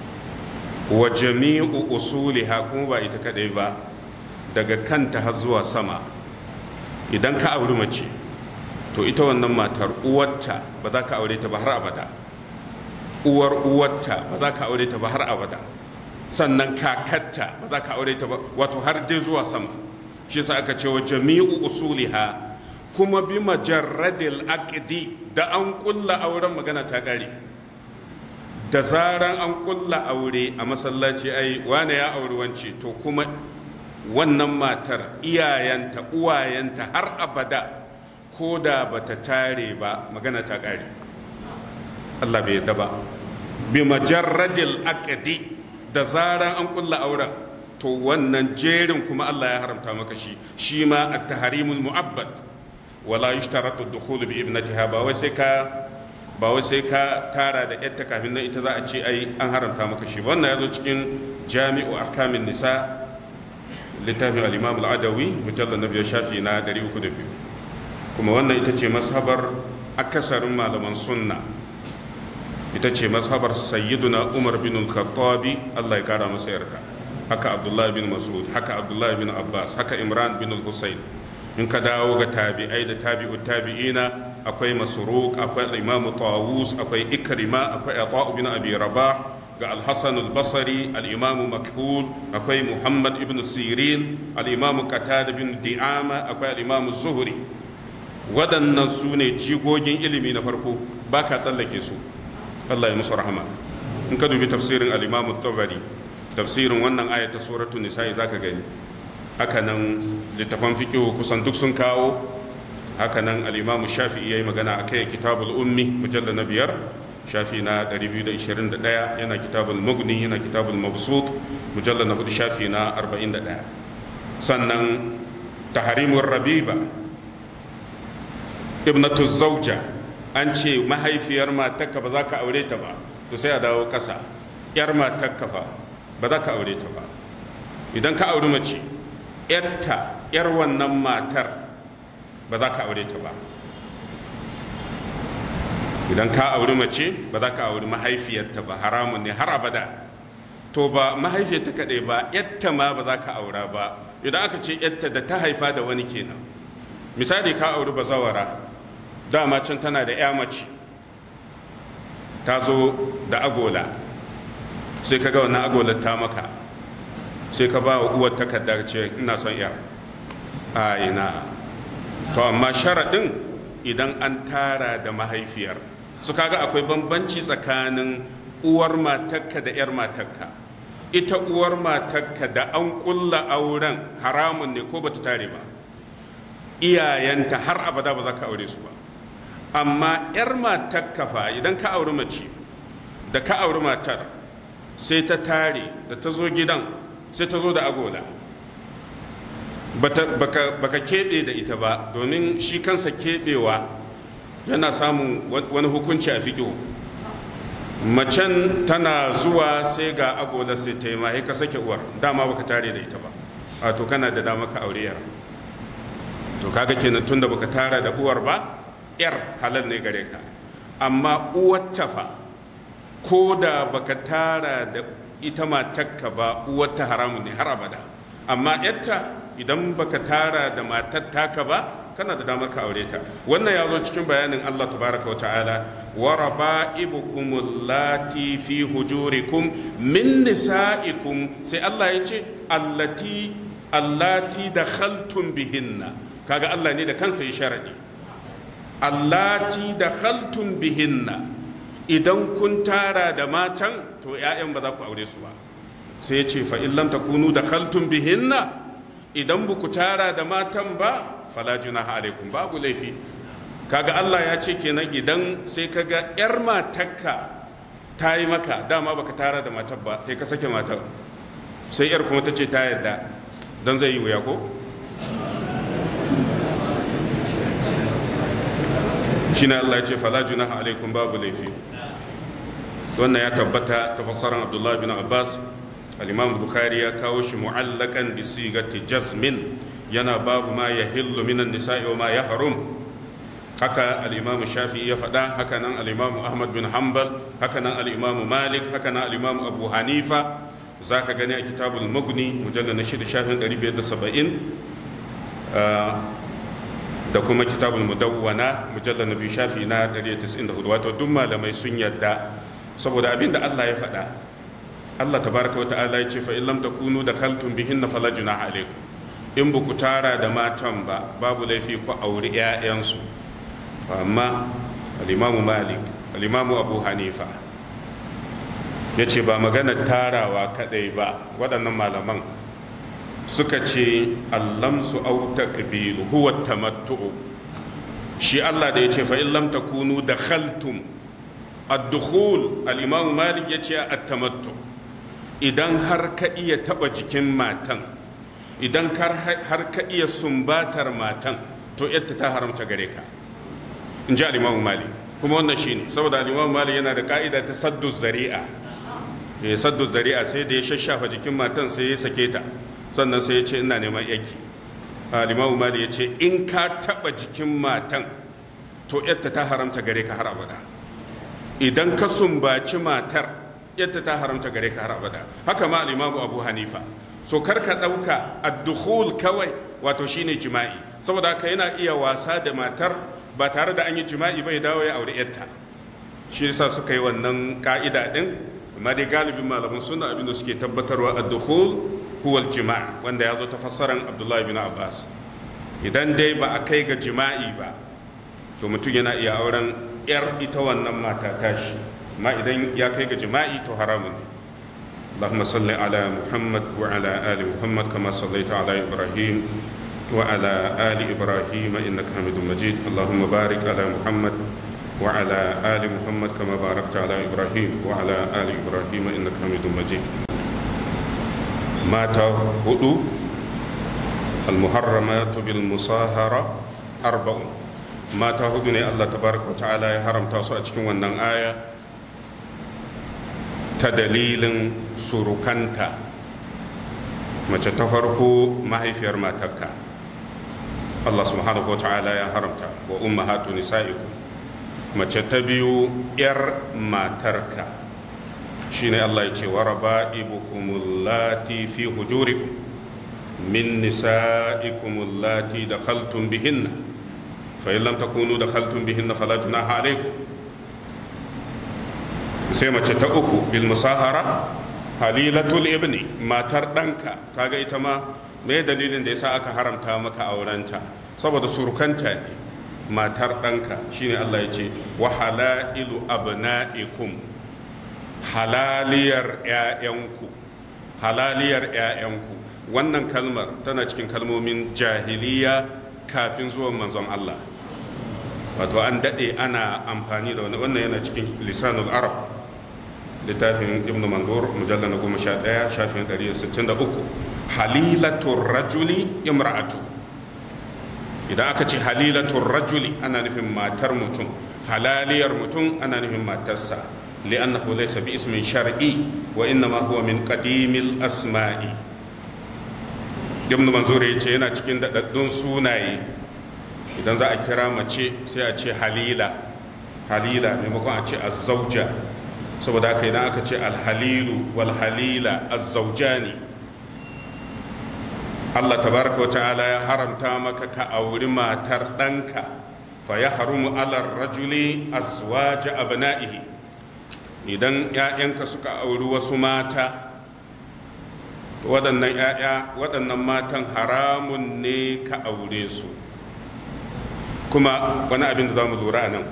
wa jami'u usuliha kuma ba ita kadai ba daga kanta har zuwa sama idan ka auri mace to ita wannan matar uwarta ba za ka aure ta ba har abada uwar uwarta ba za ka aure ta ba har abada sannan kakatta ba za ka aure ta ba wato har dai zuwa sama shi yasa aka ce wa jami'u usuliha kuma bi majarradil aqdi da an kulla auren magana ta kare da zaran an kulla aure a masallaci ai wane ya auri wance to kuma wannan matar iyayenta uwayenta har abada ko da bata tare ba magana ta kare Allah bai yadda ba bi majarradil aqdi da zaran an kulla auren to wannan jerin kuma Allah ya haramta maka shi shi ma at-tahrimul mu'abbad wala yushtaratu ad-dukhul bi ibnatiha ba wai sai ka ba wai sai ka tara da yarta kafin nan ita za a ce ai an haramta maka shi wannan yazo cikin jami'u ahkamin nisa littafin al-imam al-adawi mujallal na biyar shafi na 302 kuma wannan ita ce mashabar akasarin malaman sunna ita ce mazhabar sayyiduna umar bin al-khattabi Allah ya kara masa yarda haka abdullahi bin mas'ud haka abdullahi bin abbas haka imran bin al-husayn in ka dawo ga tabi'ai da tabi'ut tabi'ina akwai masruq akwai al-imam tawus akwai ikrima akwai ata'u bin abi rabah ga al-hasan al-basri al-imam makhul akwai muhammad ibn sirin al-imam qatada bin di'ama akwai al-imam zuhri waɗannan su ne jigogin ilimi na farko ba ka tsallake su Allah ya musu rahama in ka dubi tafsirin al-Imam tabari tafsirin wannan aya ta suratul nisa'i zaka gani haka nan littafan fiqh kusan duk sun kawo haka nan al-Imam Shafi'i yayi magana akai kitabul ummi mujallad na biyar shafi na 221 yana kitabul mughni yana kitabul mabsut mujallad na hudu shafi na 41 sannan tahrimur rabiba ibnatu zawja an ce mahaifiyar matarka ba za ka aure ta ba to sai a dawo ƙasa yar matarka fa ba za ka aure ta ba idan ka auri mace yarta yar wannan matar ba za ka aure ta ba idan ka auri mace ba za ka auri mahaifiyarta ba haramun ne har abada to ba mahaifiyarta kaɗai ba yatta ma ba za ka aura ba idan aka ce yatta da ta haifa da wani kenan misali ka auri bazawara dama can tana da ya mace ta zo da agola sai ka ga wannan agolar ta maka sai ka ba wa uwar takardar ce ina son yar a ina to amma sharaɗin idan an tara da mahaifiyar su kaga akwai bambanci tsakanin uwar matarka da 'yar matarka ita uwar matarka da an kulla auren haramun ne ko bata tare ba iyayenta har abada ba za ka aure su ba amma 'yar matarka fa idan ka auri mace da ka auri matar sai ta tare da ta zo gidan sai ta zo da agola baka keɓe da ita ba domin shi kansa keɓewa yana samun wani hukunci a fiƙo macen tana zuwa sai ga agola sai ta yi ma ka sake uwar dama baka tare da ita ba a to kana da dama ka aure yar to kaga kenan tunda baka tara da uwar ba yar halal ne gare ka amma uwar fa ko da baka tara da ita matakka ba uwar ta haramun ne har abada amma yarta idan baka tara da matar taka ba kana da damar ka aure ta wannan ya zo cikin bayanin Allah tabaraka wa ta'ala wa raba'ibukum allati fi hujurikum min nisa'ikum sai Allah ya ce allati allati dakhaltum bihinna kaga Allah ne da kansa ya sharadi allati dakhaltum bihinna idan kun tara da matan to 'ya'yan ba za ku aure su ba sai ya ce fa in lam takunu dakhaltum bihinna idan ba ku tara da matan ba fala junaha alaikum babu laifi kaga Allah ya ce kenan idan sai kaga yar matarka ta yi maka dama baka tara da matar ba sai ka sake matar sai yar kuma ta ce ta yarda don zai yi wuya ko shi ne Allah ya ce fala junaha alaikum babu laifi wannan ya tabbata ta fasaran abdullahi bin abbas al-imam bukhari ya kawo shi mu'allakan bi sigati jazmin yana babu ma ya hillu minan nisa'i wa ma ya harum haka al-imam shafi'i ya faɗa haka nan al-imam ahmad bin hanbal haka nan al-imam malik haka nan al-imam abu hanifa zaka gani a kitabul mughni mujallal na shida shafin 570 da kuma kitabul mudawwana mujallal na biyu shafi na 194 wato duk malamai sun yadda saboda abin da Allah ya faɗa Allah tabaraka wa ta'ala ya ce fa in lam takunu dakhaltum bihinna fala junaha alaikum in ba ku tara da matan ba babu laifi ku auri 'ya'yansu amma al'imamu malik al'imamu abu hanifa ya ce ba maganar tarawa kadai ba waɗannan malaman suka ce allamsu au takbilu huwa tamattu'u shi Allah da ya ce fa in lam takunu dakhaltum ad-dukhul al-imamu malik ya ce at-tamattu idan har ka iya taba jikin matan idan har ka iya sumbatar matan to yadda ta haramta gare ka in ji alimamu mali kuma wannan shi ne saboda alimamu mali yana da ka'ida ta saddu zari'a ya saddu zari'a sai da ya shashafa jikin matan sai ya sake ta sannan sai ya ce ina neman yaki alimamu mali ya ce in ka taba jikin matan to yadda ta haramta gare ka har abada idan ka sumbaci matar yadda ta haramta gare ka har abada haka ma alimamu abu hanifa so kar ka ɗauka addukhul kawai wato shine jima'i saboda haka yana iya wasa da matar ba tare da an yi jima'i bai dawo ya aure yarta shi yasa suka yi wannan ka'ida din amma dai galibin malaman suna abin da suke tabbatarwa addukhul huwa jima' wanda ya zo ta fassaran abdullahi bin abbas idan dai ba a kai ga jima'i ba to mutum yana iya auren yar ita wannan mata tashi amma idan ya kai ga jima'i to haramun ne اللهم صل على محمد وعلى آل محمد كما صليت على إبراهيم وعلى آل إبراهيم إنك حميد مجيد اللهم بارك على محمد وعلى آل محمد كما باركت على إبراهيم وعلى آل إبراهيم إنك حميد مجيد مات هدو المحرمات بالمصاهرة أربع مات هدو الله تبارك وتعالى يحرم تاسو أتكون ونن آية ta dalilin surukanta mace ta farko mahaifiyar matarka Allah subhanahu wa ta'ala ya haramta wa ummahatu nisa'ikum mace ta biyu yar matarka shine Allah ya ce wa raba'ibukum allati fi hujurikum min nisa'ikum allati dakhaltum bihinna fa in lam takunu dakhaltum bihinna fala junaha alaykum sai mace ta uku bil musahara halilatul ibni matar ɗanka kaga ita ma me dalilin da yasa aka haramta maka aurenta saboda surukanta ne matar ɗanka shine Allah ya ce wa halailu abna'ikum halaliyar ƴaƴanku halaliyar ƴaƴanku wannan kalmar tana cikin kalmomin jahiliya kafin zuwan manzon Allah wato an daɗe ana amfani da wannan yana cikin lisanul arab littafin ibn mandur mujallar na goma sha ɗaya shafin ɗari sittin da uku halilatun rajuli imra'atu idan aka ce halilatun rajuli ana nufin matar mutum halaliyar mutum ana nufin matarsa li'annahu laysa bi ismin shar'i wa innama huwa min qadimil asma'i ibn manzur ya ce yana cikin daɗaɗɗun sunaye idan za a kira mace sai a ce halila halila maimakon a ce azzauja saboda haka idan aka ce alhalilu wal halila azzaujani Allah tabaraka wa ta'ala ya haramta maka ka auri matar ɗanka fa ya harumu alar rajuli azwaja abna'ihi idan ‘ya'yanka suka auri wasu mata waɗannan ‘ya'ya waɗannan matan haramun ne ka aure su kuma wani abin da za mu lura a nan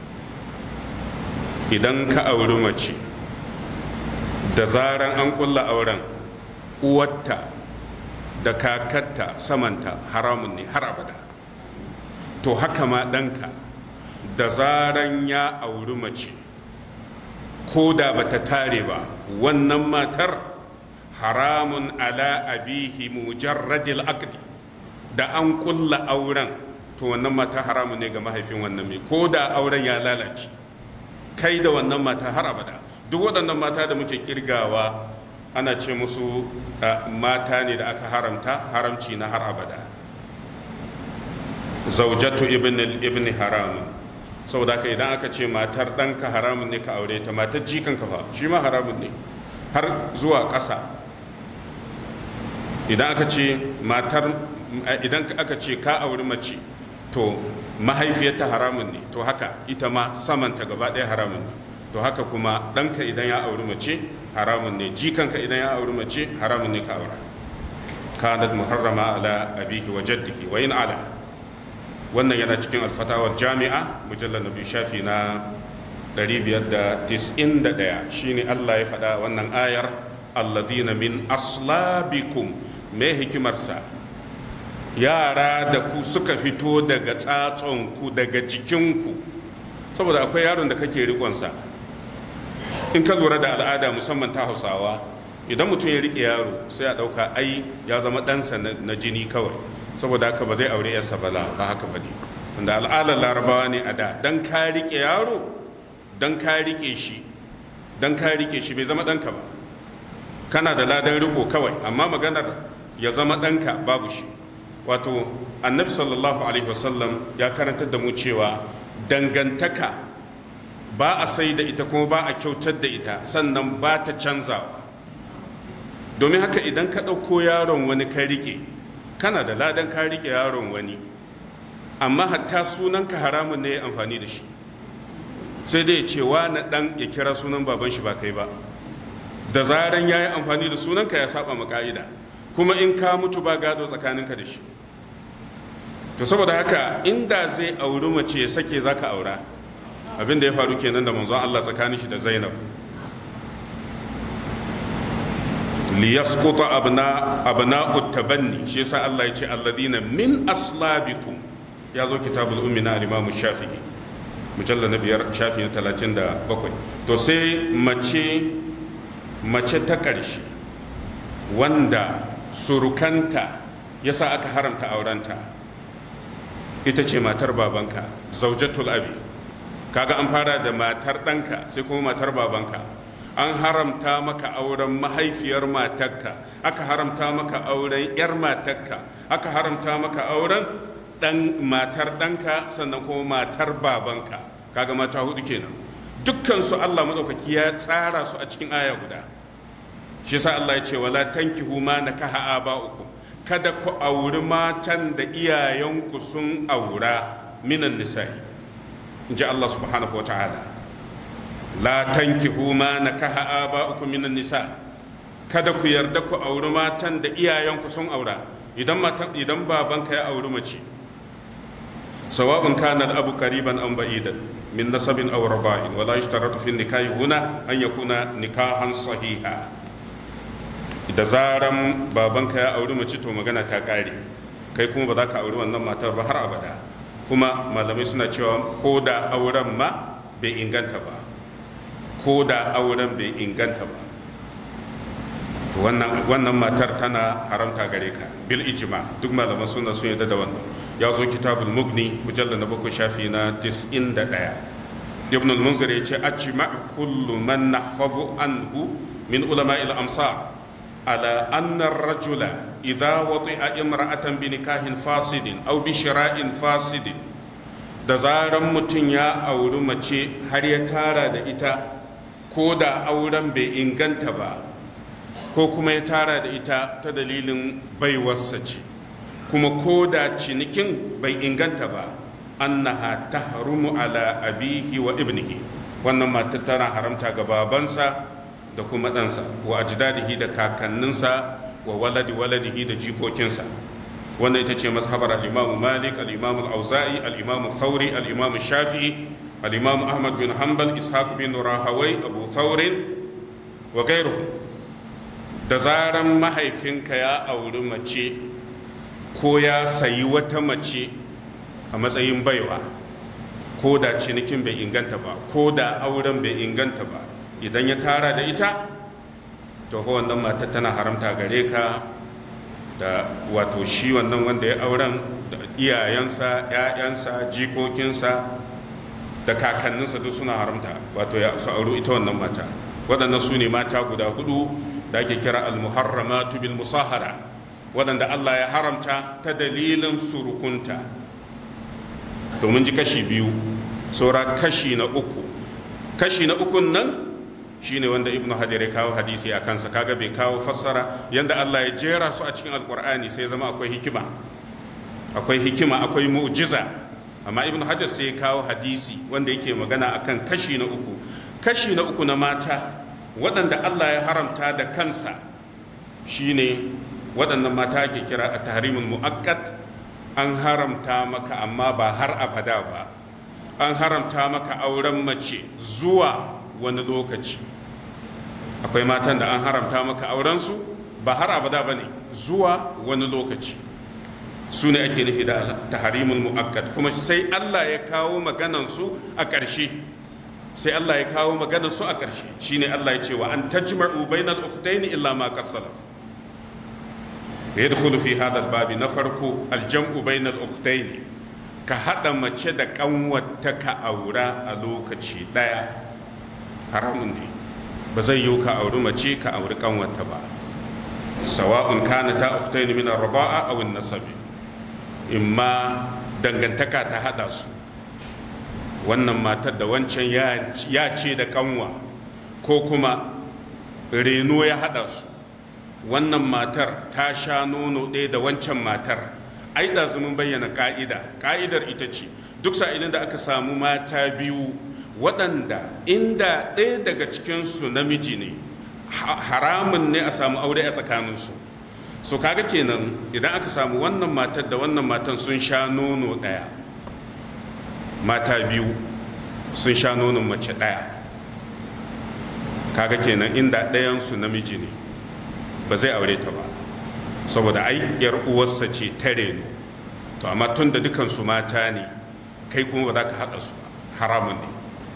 idan ka auri mace da zaran an kulla auren uwarta da kakarta samanta haramun ne har abada to haka ma ɗanka da zaran ya auri mace ko da bata tare ba wannan matar haramun ala abihi mujarradil aqdi da an kulla auren to wannan mata haramun ne ga mahaifin wannan mai ko da auren ya lalace kai da wannan mata har abada duk waɗannan mata da muke kirgawa ana ce musu mata ne da aka haramta haramci na har abada zaujatu ibn ibn haramun saboda haka idan aka ce matar ɗanka haramun ne ka aure ta matar jikanka fa shi ma haramun ne har zuwa ƙasa idan aka ce matar idan aka ce ka auri mace to mahaifiyarta haramun ne to haka ita ma samanta gaba ɗaya haramun ne to haka kuma ɗanka idan ya auri mace haramun ne jikanka idan ya auri mace haramun ne ka aura kanat muharrama ala abihi wa jaddihi wa in ala wannan yana cikin alfatawar jami'a mujallar nabi shafi na 591 shine Allah ya faɗa wannan ayar alladina min aslabikum me hikimarsa yara da ku suka fito daga tsatsonku daga jikinku saboda akwai yaron da kake rikonsa in ka lura da al'ada musamman ta hausawa idan mutum ya rike yaro sai a ɗauka ai ya zama ɗansa na jini kawai saboda haka ba zai aure yarsa ba ba haka ba ne wanda al'adar larabawa ne a da dan ka rike yaro dan ka rike shi dan ka rike shi bai zama ɗanka ba kana da ladan riko kawai amma maganar ya zama ɗanka babu shi wato annabi sallallahu alaihi wasallam ya karantar da mu cewa dangantaka ba a sai da ita kuma ba a kyautar da ita sannan ba ta canzawa domin haka idan ka ɗauko yaron wani ka rike kana da ladan ka rike yaron wani amma hatta sunanka haramun ne ya amfani da shi sai dai cewa na ɗan ya kira sunan baban shi ba kai ba da zaran ya yi amfani da sunanka ya saba ma ka'ida kuma in ka mutu ba gado tsakaninka da shi to saboda haka inda zai auri mace ya sake za ka aura abin da ya faru kenan da manzon Allah tsakanin shi da Zainab liyasquta abna abna'ut tabanni shi yasa Allah ya ce alladina min aslabikum ya zo kitabul ummi na al-imam shafi'i mujalla na biyar shafi na 37 to sai mace mace ta ƙarshe wanda surukanta yasa aka haramta aurenta ita ce matar babanka zaujatul abi kaga an fara da matar ɗanka sai kuma matar babanka an haramta maka auren mahaifiyar matarka aka haramta maka auren 'yar matarka aka haramta maka auren dan matar ɗanka sannan kuma matar babanka kaga mata hudu kenan dukkan su Allah madaukaki ya tsara su a cikin aya guda shi yasa Allah ya ce wala tankihu ma nakaha aba'ukum kada ku auri matan da iyayenku sun aura minan nisa'i inji Allah subhanahu wa ta'ala la tankihu ma nakaha aba'ukum minan nisa kada ku yarda ku auri matan da iyayenku sun aura idan matan idan babanka ya auri mace sawa'un kana abu qariban am ba'idan min nasabin aw raba'in wala yushtaratu fi nikahi huna an yakuna nikahan sahiha da zaran babanka ya auri mace to magana ta kare kai kuma ba za ka auri wannan matar ba har abada kuma malamai suna cewa ko da auren ma bai inganta ba ko da auren bai inganta ba to wannan matar tana haramta gare ka bil ijma duk malaman suna sun yadda da wannan ya zo kitabul mugni mujalla na bakwai shafi na 91 ibn al-munzir ya ce ajma kullu man nahfazu anhu min ulama il amsar ala anna ar-rajula idha wati'a imra'atan bi nikahin fasidin aw bi shira'in fasidin da zaran mutum ya auri mace har ya tara da ita ko da auren bai inganta ba ko kuma ya tara da ita ta dalilin baiwarsa ce kuma ko da cinikin bai inganta ba annaha tahrumu ala abihi wa ibnihi wannan matar tana haramta ga babansa da kuma ɗansa wa ajdadihi da kakanninsa wa waladi waladihi da jikokinsa wannan ita ce mazhabar al-imamu malik al-imamu al-auza'i al-imamu thawri al-imamu shafi'i al-imamu ahmad bin hanbal ishaq bin rahawai abu thawrin wa gairuhu da zaran mahaifinka ya auri mace ko ya sayi wata mace a matsayin baiwa ko da cinikin bai inganta ba ko da auren bai inganta ba idan ya tara da ita to fa wannan mata tana haramta gare ka da wato shi wannan wanda ya auren da iyayensa 'ya'yansa jikokinsa da kakanninsa duk suna haramta wato ya su auri ita wannan mata waɗannan su ne mata guda hudu da ake kira al-muharramatu bil musahara waɗanda Allah ya haramta ta dalilin surukunta domin ji kashi biyu saura kashi na uku kashi na ukun nan shine wanda ibnu hajar ya kawo hadisi a kansa kaga bai kawo fassara yanda Allah ya jera su a cikin alkur'ani sai zama akwai hikima akwai hikima akwai mu'jiza amma ibnu hajar sai ya kawo hadisi wanda yake magana akan kashi na uku kashi na uku na mata waɗanda Allah ya haramta da kansa shine waɗannan mata ake kira a tahrimul mu'akkad an haramta maka amma ba har abada ba an haramta maka auren mace zuwa wani lokaci akwai matan da an haramta maka aurensu ba har abada ba ne zuwa wani lokaci su ne ake nufi da tahrimul mu'akkad kuma sai Allah ya kawo maganansu a ƙarshe sai Allah ya kawo maganansu a ƙarshe shine Allah ya ce wa an tajma'u bainal ukhtaini illa ma qad salaf yadkhulu fi hadha al-babi na farko al-jam'u bainal ukhtaini ka hada mace da kanwata ka aura a lokaci daya haramun ne ba zai yiwu ka auri mace ka auri kanwata ba sawa'un kana ta ukhtaini min ar-rida'a aw an-nasab imma dangantaka ta hada su wannan matar da wancan ya ce da kanwa ko kuma reno ya hada su wannan matar ta sha nono ɗaya da wancan matar ai da mun bayyana ka'ida ka'idar ita ce duk sa'ilin da aka samu mata biyu waɗanda inda ɗaya daga cikinsu namiji ne haramun ne a samu aure a tsakaninsu so kaga kenan idan aka samu wannan matar da wannan matan sun sha nono ɗaya mata biyu sun sha nonon mace ɗaya kaga kenan inda ɗayansu namiji ne ba zai aure ta ba saboda ai yar uwarsa ce ta reno to amma tun da dukansu mata ne kai kuma ba za ka haɗa su haramun ne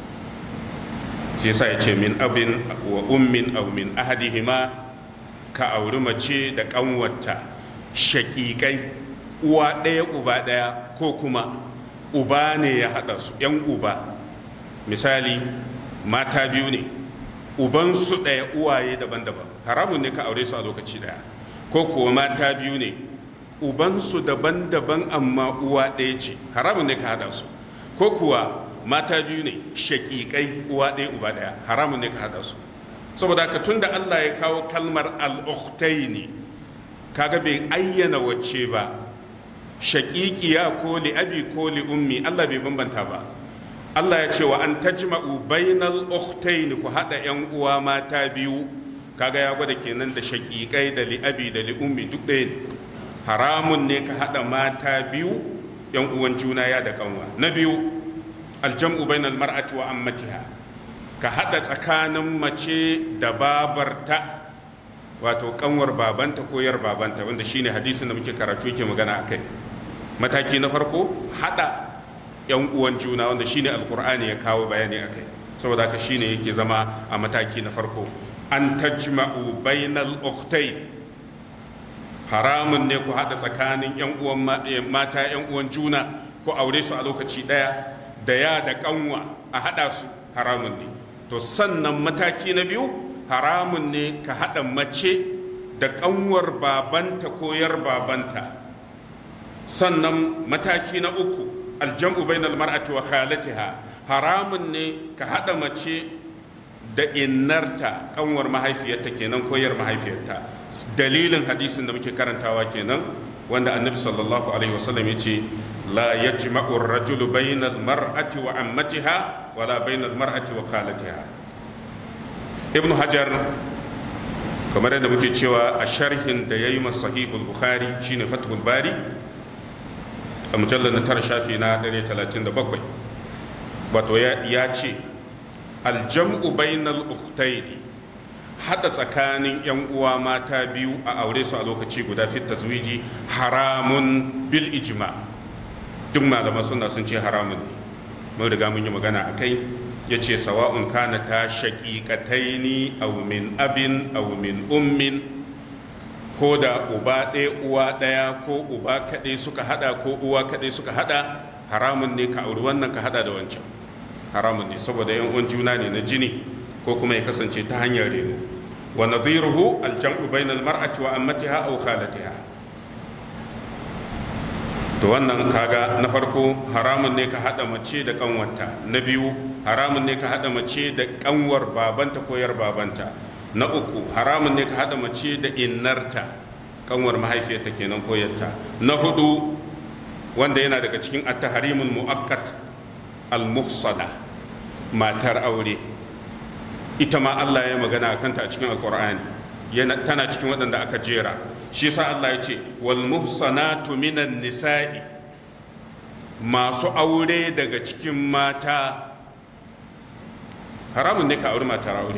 shi yasa ya ce min abin wa ummin aw min ahadihima ka auri mace da ƙanwata shaƙiƙai uwa ɗaya uba ɗaya ko kuma uba ne ya haɗa su ‘yan uba misali mata biyu ne ubansu ɗaya uwaye daban-daban haramun ne ka aure su a lokaci ɗaya ko kuwa mata biyu ne ubansu daban-daban amma uwa ɗaya ce haramun ne ka hada su ko kuwa mata biyu ne shakikai uwa ɗaya uba ɗaya haramun ne ka hada su saboda haka tun da Allah ya kawo kalmar al-ukhtaini kaga bai ayyana wacce ba shakikiya ko li abi ko li ummi Allah bai bambanta ba Allah ya ce wa an tajma'u bainal ukhtaini ku hada yan uwa mata biyu kaga ya gwada kenan da shakikai da li abi da li ummi duk ɗaya ne haramun ne ka hada mata biyu yan uwan juna ya da kanwa na biyu aljam'u bainal mar'ati wa ammatiha ka hada tsakanin mace da babarta wato kanwar babanta ko yar babanta wanda shine hadisin da muke karatu yake magana akai mataki na farko hada yan uwan juna wanda shine alqur'ani ya kawo bayani akai saboda haka shine yake zama a mataki na farko an tajma'u bainal ukhtayn haramun ne ku hada tsakanin yan uwan mata yan uwan juna ko aure su a lokaci daya da ya da kanwa a hada su haramun ne to sannan mataki na biyu haramun ne ka hada mace da kanwar babanta ko yar babanta sannan mataki na uku aljam'u bainal mar'ati wa khalatiha haramun ne ka hada mace da innarta kanwar mahaifiyarta kenan ko yar mahaifiyarta dalilin hadisin da muke karantawa kenan wanda annabi sallallahu alaihi wasallam ya ce la yajma'u ar-rajulu bainal mar'ati wa ammatiha wala bainal mar'ati wa khalatiha ibn hajar kamar yadda muke cewa a sharhin da yayi masahihul bukhari shine fathul bari a mujallar na tara shafi na 137 wato ya ce aljam'u bainal ukhtaini hada tsakanin yan uwa mata biyu a aure su a lokaci guda fit tazwiji haramun bil ijma duk malaman suna sun ce haramun ne mun riga mun yi magana a kai ya ce sawa'un kana ta shaƙiƙataini aw min abin aw min ummin ko da uba ɗaya uwa ɗaya ko uba kaɗai suka hada ko uwa kaɗai suka hada haramun ne ka auri wannan ka hada da wancan haramun ne saboda yan uwan juna ne na jini ko kuma ya kasance ta hanyar reno wa nadhiruhu aljam'u bainal mar'ati wa ammatiha aw khalatiha to wannan kaga na farko haramun ne ka hada mace da kanwarta na biyu haramun ne ka hada mace da kanwar babanta ko yar babanta na uku haramun ne ka hada mace da innarta kanwar mahaifiyarta kenan koyarta na hudu wanda yana daga cikin at-tahrimul mu'akkad al-mufsada matar aure ita ma Allah ya magana a kanta a cikin alkur'ani yana tana cikin waɗanda aka jera shi yasa Allah ya ce wal muhsanatu minan nisa'i masu aure daga cikin mata haramun ne ka auri matar aure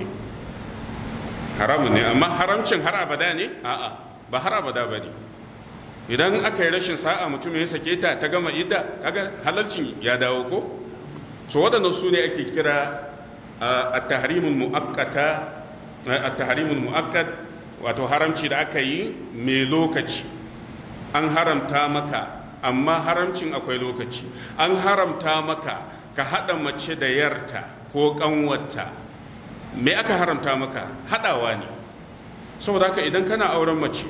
haramun ne amma haramcin har abada ne a'a ba har abada ba ne idan aka yi rashin sa'a mutum ya sake ta ta gama idda kaga halalcin ya dawo ko so waɗannan su ne ake kira at-tahrimul mu'akkata at-tahrimul mu'akkad wato haramci da aka yi mai lokaci an haramta maka amma haramcin akwai lokaci an haramta maka ka haɗa mace da yarta ko ƙanwata me aka haramta maka haɗawa ne saboda haka idan kana auren mace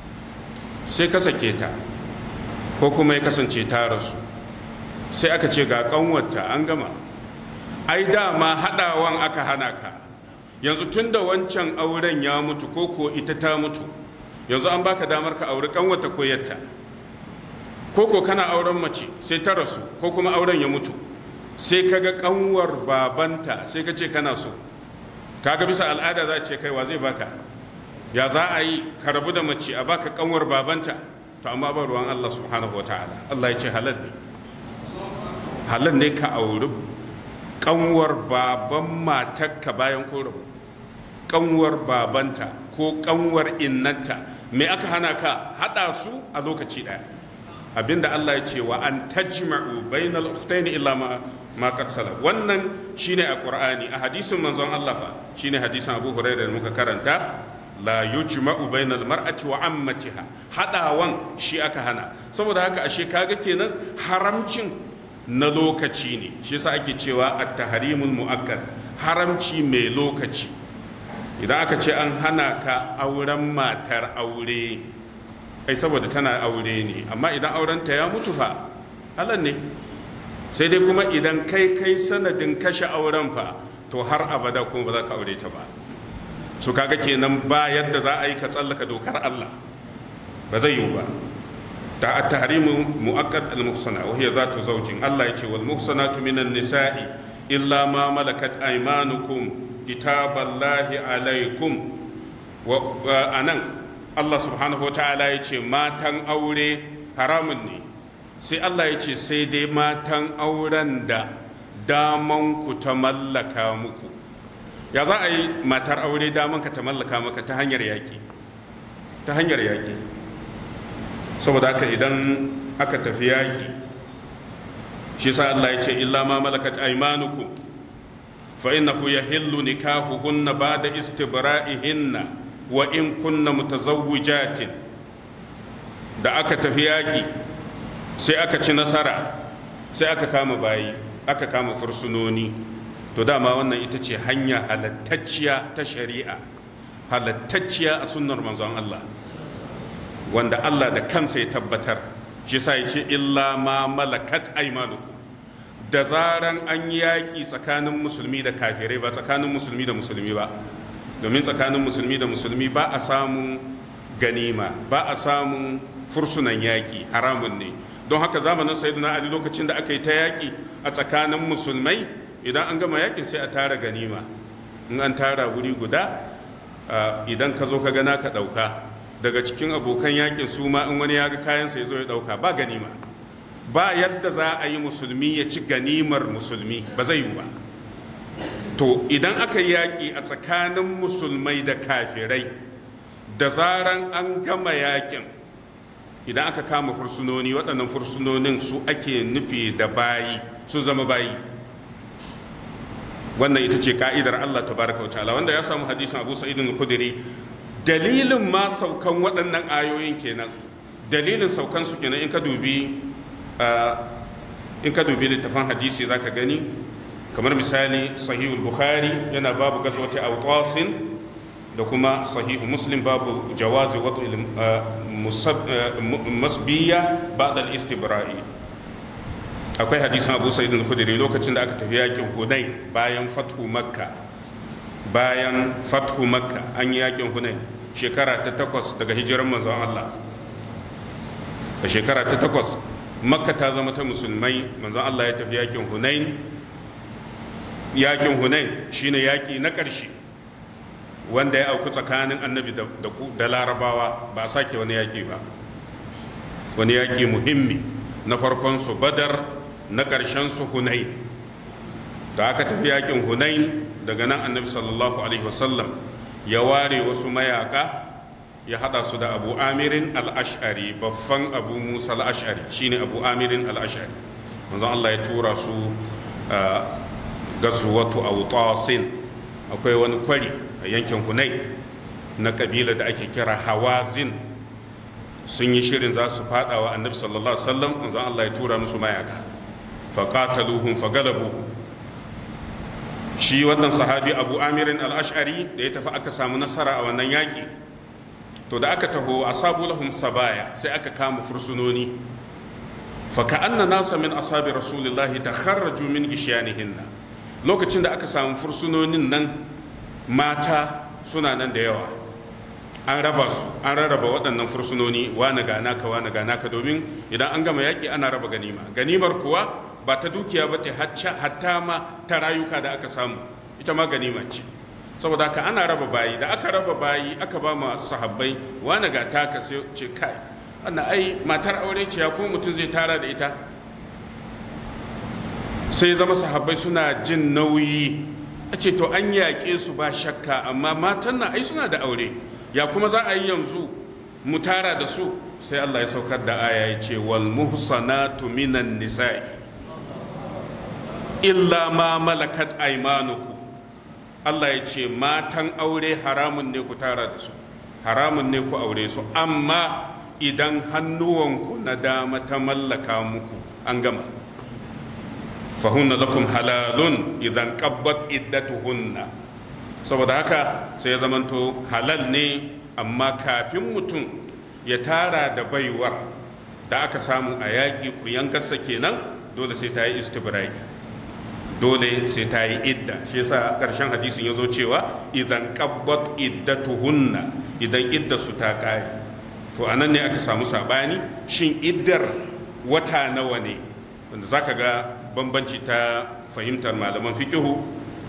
sai ka sake ta ko kuma ya kasance ta rasu sai aka ce ga ƙanwata an gama ai dama haɗawan aka hana ka yanzu tun da wancan auren ya mutu ko ko ita ta mutu yanzu an baka damar ka auri kanwata ko yatta ko ko kana auren mace sai ta rasu ko kuma auren ya mutu sai kaga kanwar babanta sai ka ce kana so kaga bisa al'ada za a ce kaiwa zai baka ya za a yi ka rabu da mace a baka kanwar babanta to amma ba ruwan Allah subhanahu wataala Allah ya ce halal ne halal ne ka auri kanwar baban matarka bayan ko rabu kanwar babanta ko kanwar innanta me aka hana ka hada su a lokaci daya abinda Allah ya ce wa an tajma'u bainal ukhtayn illa ma ma qad sala wannan shine a qur'ani a hadisin manzon Allah fa shine hadisin Abu Hurairah da muka karanta la yujma'u bainal mar'ati wa ammatiha hadawan shi aka hana saboda haka ashe kaga kenan haramcin na lokaci ne shi yasa ake cewa at-tahrimul mu'akkad haramci mai lokaci idan aka ce an hana ka auren matar aure ai saboda tana aure ne amma idan aurenta ya mutu fa halal ne sai dai kuma idan kai kai sanadin kashe auren fa to har abada kuma ba za ka aure ta ba su kaga kenan ba yadda za a yi ka tsallaka dokar Allah ba zai yiwu ba ta at-tahrimu mu'aqqad al-muhsana wa hiya zatu zawjin Allah yace wal muhsanatu minan nisa'i illa ma malakat aymanukum kitaballahi alaikum wa anan Allah subhanahu wa ta'ala yace matan aure haramun ne sai Allah yace sai dai matan auren da daman ku ta mallaka muku ya za a yi matar aure daman ka ta mallaka maka ta hanyar yaki ta hanyar yaki saboda haka idan aka tafi yaki shi sa Allah ya ce illa ma malakat aymanukum fa innahu yahillu nikahuhunna ba'da istibra'ihinna wa in kunna mutazawwijatin da aka tafi yaki sai aka ci nasara sai aka kama bayi aka kama fursunoni to dama wannan ita ce hanya halattacciya ta shari'a halattacciya a sunnar manzon Allah wanda Allah da kansa ya tabbatar shi sa ya ce illa ma malakat aimanuku da zaran an yi yaƙi tsakanin musulmi da kafirai ba tsakanin musulmi da musulmi ba domin tsakanin musulmi da musulmi ba a samun ganima ba a samun fursunan yaƙi haramun ne don haka zamanin sayyidina ali lokacin da aka yi ta yaƙi a tsakanin musulmai idan an gama yaƙin sai a tara ganima in an tara wuri guda idan ka zo ka gana ka ɗauka daga cikin abokan yakin su ma in wani ya ga kayansa ya zo ya dauka ba ganima ba yadda za a yi musulmi ya ci ganimar musulmi ba zai yi ba to idan aka yi yaƙi a tsakanin musulmai da kafirai da zaran an gama yakin idan aka kama fursunoni waɗannan fursunonin su ake nufi da bayi su zama bayi wannan ita ce ka'idar Allah tabaraka wa ta'ala wanda ya samu hadisin Abu Sa'id al-Khudri dalilin ma saukan waɗannan ayoyin kenan dalilin saukan su kenan in ka dubi in ka dubi littafin hadisi zaka gani kamar misali sahihul bukhari yana babu gazwati awtasin da kuma sahihu muslim babu jawazi wata masbiya ba'da al-istibra'i akwai hadisin abu sa'id al-khudri lokacin da aka tafi yakin hunain bayan fathu makka bayan fathu makka an yi yakin hunain shekara ta takwas daga hijiran manzon Allah a shekara ta takwas makka ta zama ta musulmai manzon Allah ya tafi yakin hunain yakin hunain shine yaki na ƙarshe wanda ya auku tsakanin annabi da larabawa ba a sake wani yaki ba wani yaki muhimmi na farkon su badar na ƙarshen su hunain da aka tafi yakin hunain daga nan annabi sallallahu alaihi wasallam ya ware wasu mayaka ya hada su da abu amirin al-ash'ari baffan abu musa al-ash'ari shine abu amirin al-ash'ari manzon Allah ya tura su gazuwatu autasin akwai wani kwari a yankin hunai na kabila da ake kira hawazin sun yi shirin za su fada wa annabi sallallahu alaihi wasallam manzon Allah ya tura musu mayaka faqataluhum fagalabuhum shi wannan sahabi abu amirin al-ash'ari da ya tafi aka samu nasara a wannan yaki to da aka taho asabu lahum sabaya sai aka kama fursunoni fa ka'anna nasa min ashabi rasulillahi takharraju min gishyanihinna lokacin da aka samu fursunonin nan mata suna nan da yawa an raba su an rarraba waɗannan fursunoni wani gana ka wani gana ka domin idan an gama yaƙi ana raba ganima ganimar kuwa ba ta dukiya ba ta hatta ma ta rayuka da aka samu ita ma ganima ce saboda haka ana raba bayi da aka raba bayi aka ba ma sahabbai wani ga taka sai ce kai wannan ai matar aure ce ya kuma mutum zai tara da ita sai zama sahabbai suna jin nauyi a ce to an yaƙe su ba shakka amma matan nan ai suna da aure ya kuma za a yi yanzu mu tara da su sai Allah ya saukar da aya ya ce wal muhsanatu minan nisa'i illa ma malakat aymanuku Allah ya ce matan aure haramun ne ku tara da su haramun ne ku aure su amma idan hannuwanku na dama ta mallaka muku an gama fahunna lakum halalun idan qabbat iddatuhunna saboda haka sai ya zamanto halal ne amma kafin mutum ya tara da baiwar da aka samu a yaƙi ku yankarsa kenan dole sai ta yi istibra'i dole sai ta yi idda shi yasa ƙarshen hadisin ya zo cewa idan qabbat iddatuhunna idan idda su ta ƙare to anan ne aka samu sabani shin iddar wata nawa ne wanda zaka ga bambanci ta fahimtar malaman fikihu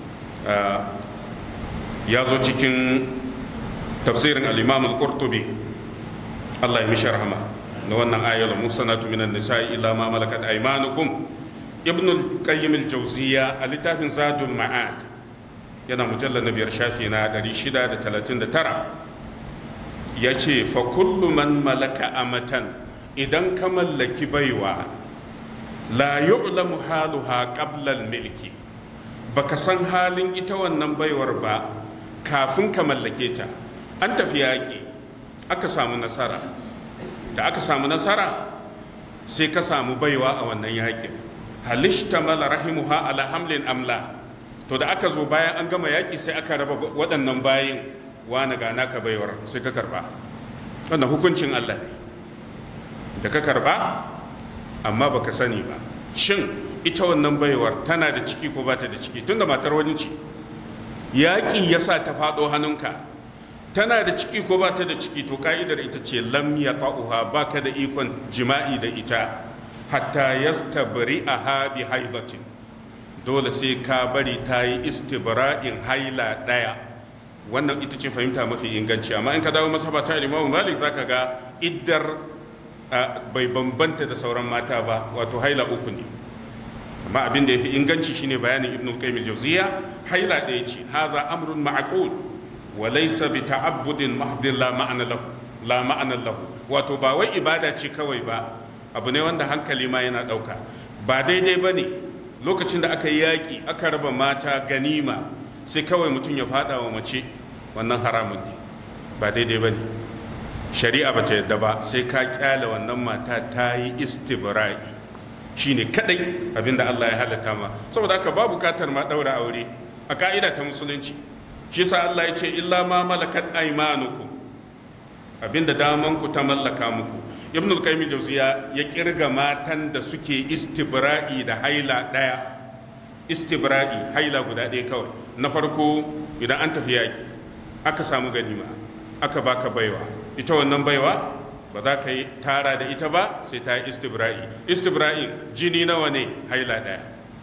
ya zo cikin tafsirin al-imam al-qurtubi Allah ya mishi rahama na wannan ayar musanatu minan nisa'i illa ma malakat aymanukum ibn al-qayyim al-jawziyya a littafin zadul ma'ad yana mujallar na biyar shafi na 639 ya ce fa kullu man malaka amatan idan ka mallaki baiwa la yu'lamu haluha qabla al-milki baka san halin ita wannan baiwar ba kafin ka mallake ta an tafi yaƙi aka samu nasara da aka samu nasara sai ka samu baiwa a wannan yaƙin halishtamala rahimuha ala hamlin amla to da aka zo bayan an gama yaƙi sai aka raba waɗannan bayin wani gana ka baiwar sai ka karba wannan hukuncin Allah ne da ka karba amma baka sani ba shin ita wannan baiwar tana da ciki ko ba ta da ciki tunda matar wani ce yaƙi ya sa ta faɗo hannunka tana da ciki ko ba ta da ciki to ka'idar ita ce lam ya ta'uha ba ka da ikon jima'i da ita hatta yastabri a bi haidatin dole sai ka bari ta yi istibra'in haila ɗaya wannan ita ce fahimta mafi inganci amma in ka dawo masaba ta imamu malik zaka ga iddar bai bambanta da sauran mata ba wato haila uku ne amma abin da ya fi inganci shine bayanin ibnu qayyim jauziya haila ɗaya ce haza amrun ma'qul wa laysa bi ta'abbudin mahdin la ma'ana lahu la ma'ana lahu wato ba wai ibada ce kawai ba abu ne wanda hankali ma yana ɗauka ba daidai ba ne lokacin da aka yi yaƙi aka raba mata ganima sai kawai mutum ya faɗa wa mace wannan haramun ne ba daidai ba ne shari'a ba ta yadda ba sai ka kyale wannan mata ta yi istibra'i shine kadai abinda Allah ya halatta ma saboda haka ba bukatar ma daura aure a ka'ida ta musulunci shi sa Allah ya ce illa ma malakat aymanukum abinda daman ku ta mallaka muku ibn al-qayyim jawziya ya kirga matan da suke istibra'i da haila daya istibra'i haila guda ɗaya kawai na farko idan an tafi yaki aka samu ganima aka baka baiwa ita wannan baiwa ba za ka yi tara da ita ba sai ta yi istibra'i istibra'in jini nawa ne haila ɗaya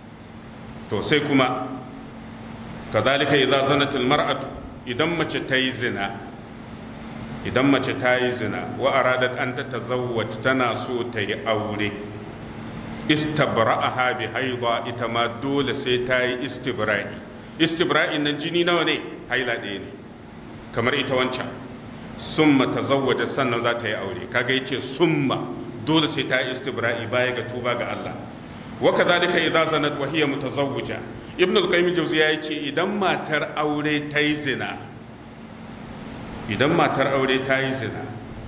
to sai kuma kazalika idza zanatil mar'atu idan mace ta yi zina idan mace ta yi zina wa aradat an ta tazawwaj tana so ta yi aure istabra'aha bi haida ita ma dole sai ta yi istibra'i istibra'in nan jini nawa ne haila ɗaya ne kamar ita wancan summa tazawwaja sannan za ta yi aure kaga yace summa dole sai ta yi istibra'i baya ga tuba ga Allah wa kadhalika idza zanat wa hiya mutazawwija ibnu al-qayyim jawziya yace idan matar aure ta yi zina idan matar aure ta yi zina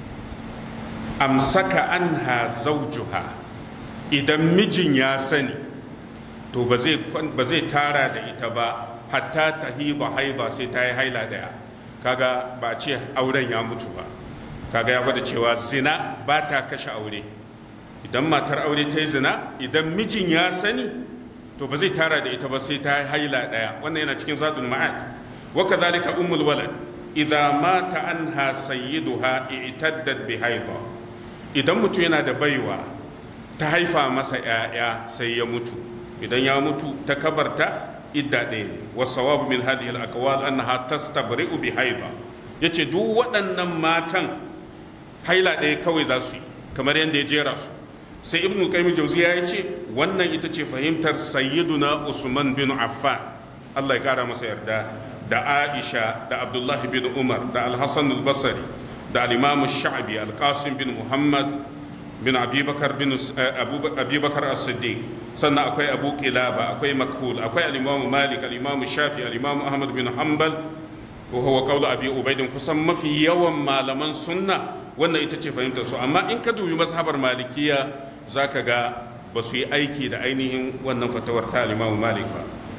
amsaka anha zawjuha idan mijin ya sani to ba zai tara da ita ba hatta ta hiba haiba sai ta yi haila daya kaga ba ce auren ya mutu ba kaga ya gwada cewa zina ba ta kashe aure idan matar aure ta yi zina idan mijin ya sani to ba zai tara da ita ba sai ta yi haila daya wannan yana cikin zadul ma'ad wa kadhalika ummul walad idza mata anha sayyiduha i'taddat bi haida idan mutum yana da baiwa ta haifa masa 'ya'ya sai ya mutu idan ya mutu ta kabarta idda ɗaya ne wasawabu min hadhihi al-aqwal annaha tastabri'u bi haida yace duk waɗannan matan haila ɗaya kawai za su yi kamar yadda ya jera su sai ibnu qayyim jawziya ya ce wannan ita ce fahimtar sayyiduna usman bin affan Allah ya kara masa yarda da aisha da abdullahi bin umar da al-hasan al-basri da al-imam sha'bi al-qasim bin muhammad bin abubakar bin abubakar as-siddiq sannan akwai abu qilaba akwai makhul akwai al-imam malik al-imam shafi al-imam ahmad bin hanbal wa huwa qawlu abi ubayd kusan mafi yawan malaman sunna wannan ita ce fahimtar su amma in ka dubi mazhabar malikiya zaka ga ba su yi aiki da ainihin wannan fatawar ta al-imam malik ba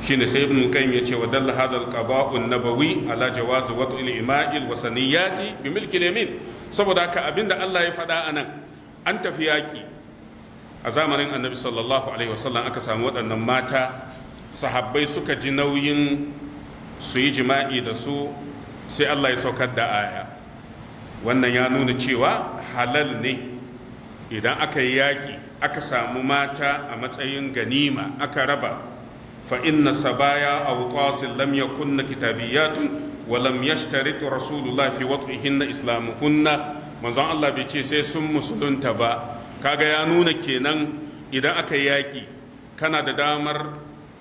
shine sai ibn qayyim yace wa dalla hadha al-qada'u an-nabawi ala jawaz wat' al-ima'i al-wasaniyati bi milki al-yamin saboda haka abinda Allah ya faɗa anan an tafi yaki a zamanin annabi sallallahu alaihi wasallam aka samu waɗannan mata sahabbai suka ji nauyin su yi jima'i da su sai Allah ya saukar da aya wannan ya nuna cewa halal ne idan aka yi yaƙi aka samu mata a matsayin ganima aka raba fa inna sabaya aw tasil lam yakunna kitabiyatun wa lam yashtarit rasulullah fi wad'ihinna islamuhunna manzon Allah bai ce sai sun musulunta ba kaga ya nuna kenan idan aka yi yaƙi kana da damar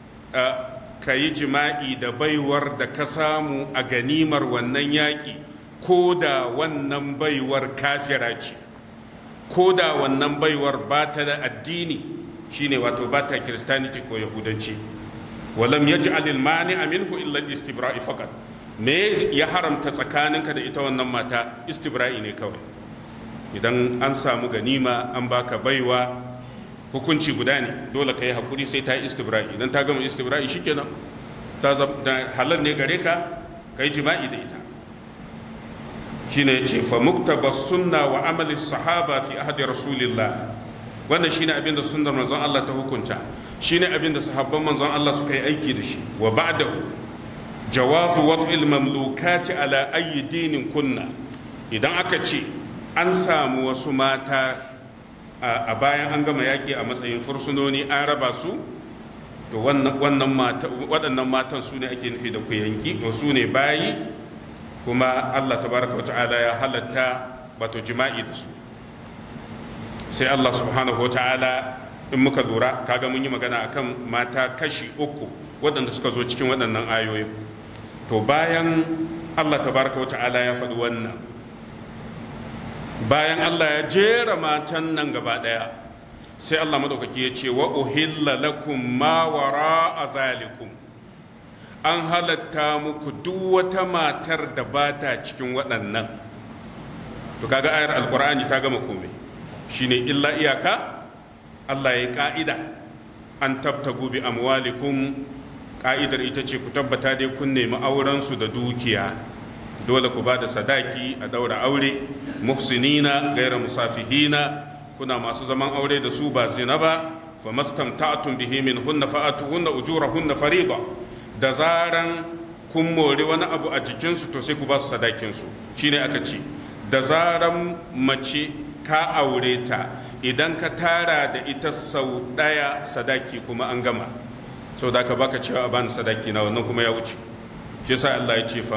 ka yi jima'i da baiwar da ka samu a ganimar wannan yaƙi ko da wannan baiwar kafira ce ko da wannan baiwar ba ta da addini shine wato ba ta kiristaniti ko yahudanci walam ya ji alilmani aminku illa istibra'i fakat me ya haramta tsakaninka da ita wannan mata istibra'i ne kawai idan an samu ganima an baka baiwa hukunci guda ne dole ka yi hakuri sai ta yi istibra'i idan ta gama istibra'i shikenan ta halal ne gare ka ka yi jima'i da ita shine yace fa muktaba sunna wa amali sahaba fi ahdi rasulillah wannan shine abin da sunnar manzon Allah ta hukunta shine abin da sahabban manzon Allah suka yi aiki da shi wa ba'dahu jawazu wad'il mamlukati ala ayyi dinin kunna idan aka ce an samu wasu mata a bayan an gama yaƙi a matsayin fursunoni an raba su to waɗannan matan su ne ake nufi da ku yanki su ne bayi kuma allah tabaraka wa ta'ala ya halatta wato jima'i da su sai allah subhanahu wa ta'ala in muka lura kaga mun yi magana akan mata kashi uku waɗanda suka zo cikin waɗannan ayoyin to bayan allah tabaraka wa ta'ala ya faɗi wannan bayan Allah ya jera matan nan gaba ɗaya sai Allah maɗaukaki ya ce wa uhilla lakum ma wara a zalikum an halatta muku duk wata matar da ba ta cikin waɗannan to kaga ayar alkur'ani ta gama komai shine illa iyaka Allah ya ka'ida an tabtagu bi amwalikum ka'idar ita ce ku tabbata dai kun nemi aurensu da dukiya dole ku ba da sadaki a daura aure muhsinina gaira musafihina kuna masu zaman aure da su ba zina ba fa mastamta'tum bihi min hunna fa'atuhunna ujurahunna fariida da zaran kun mori wani abu a jikinsu to sai ku ba su sadakin su shine aka ce da zaran mace ka aure ta idan ka tara da ita sau daya sadaki kuma an gama sau da ka baka cewa a bani sadaki na wannan kuma ya wuce shi yasa Allah ya ce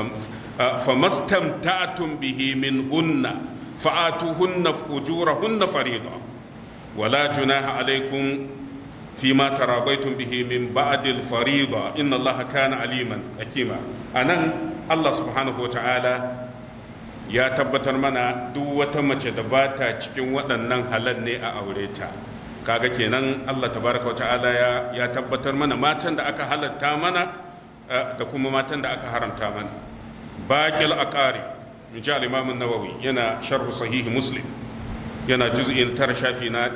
فمستمتعتم به منهن فآتوهن أجورهن فريضة ولا جناح عليكم فيما تراضيتم به من بعد الفريضة إن الله كان عليما حكيما أنا الله سبحانه وتعالى ya tabbatar mana duk wata mace da ba ta cikin waɗannan halal ne a aure ta kaga kenan Allah tabaraka wa ta'ala ya tabbatar mana matan da aka halatta mana da kuma matan da aka haramta mana bakil aqari in ji al-imam nawawi yana sharhu sahihi muslim yana juz'in tara shafi na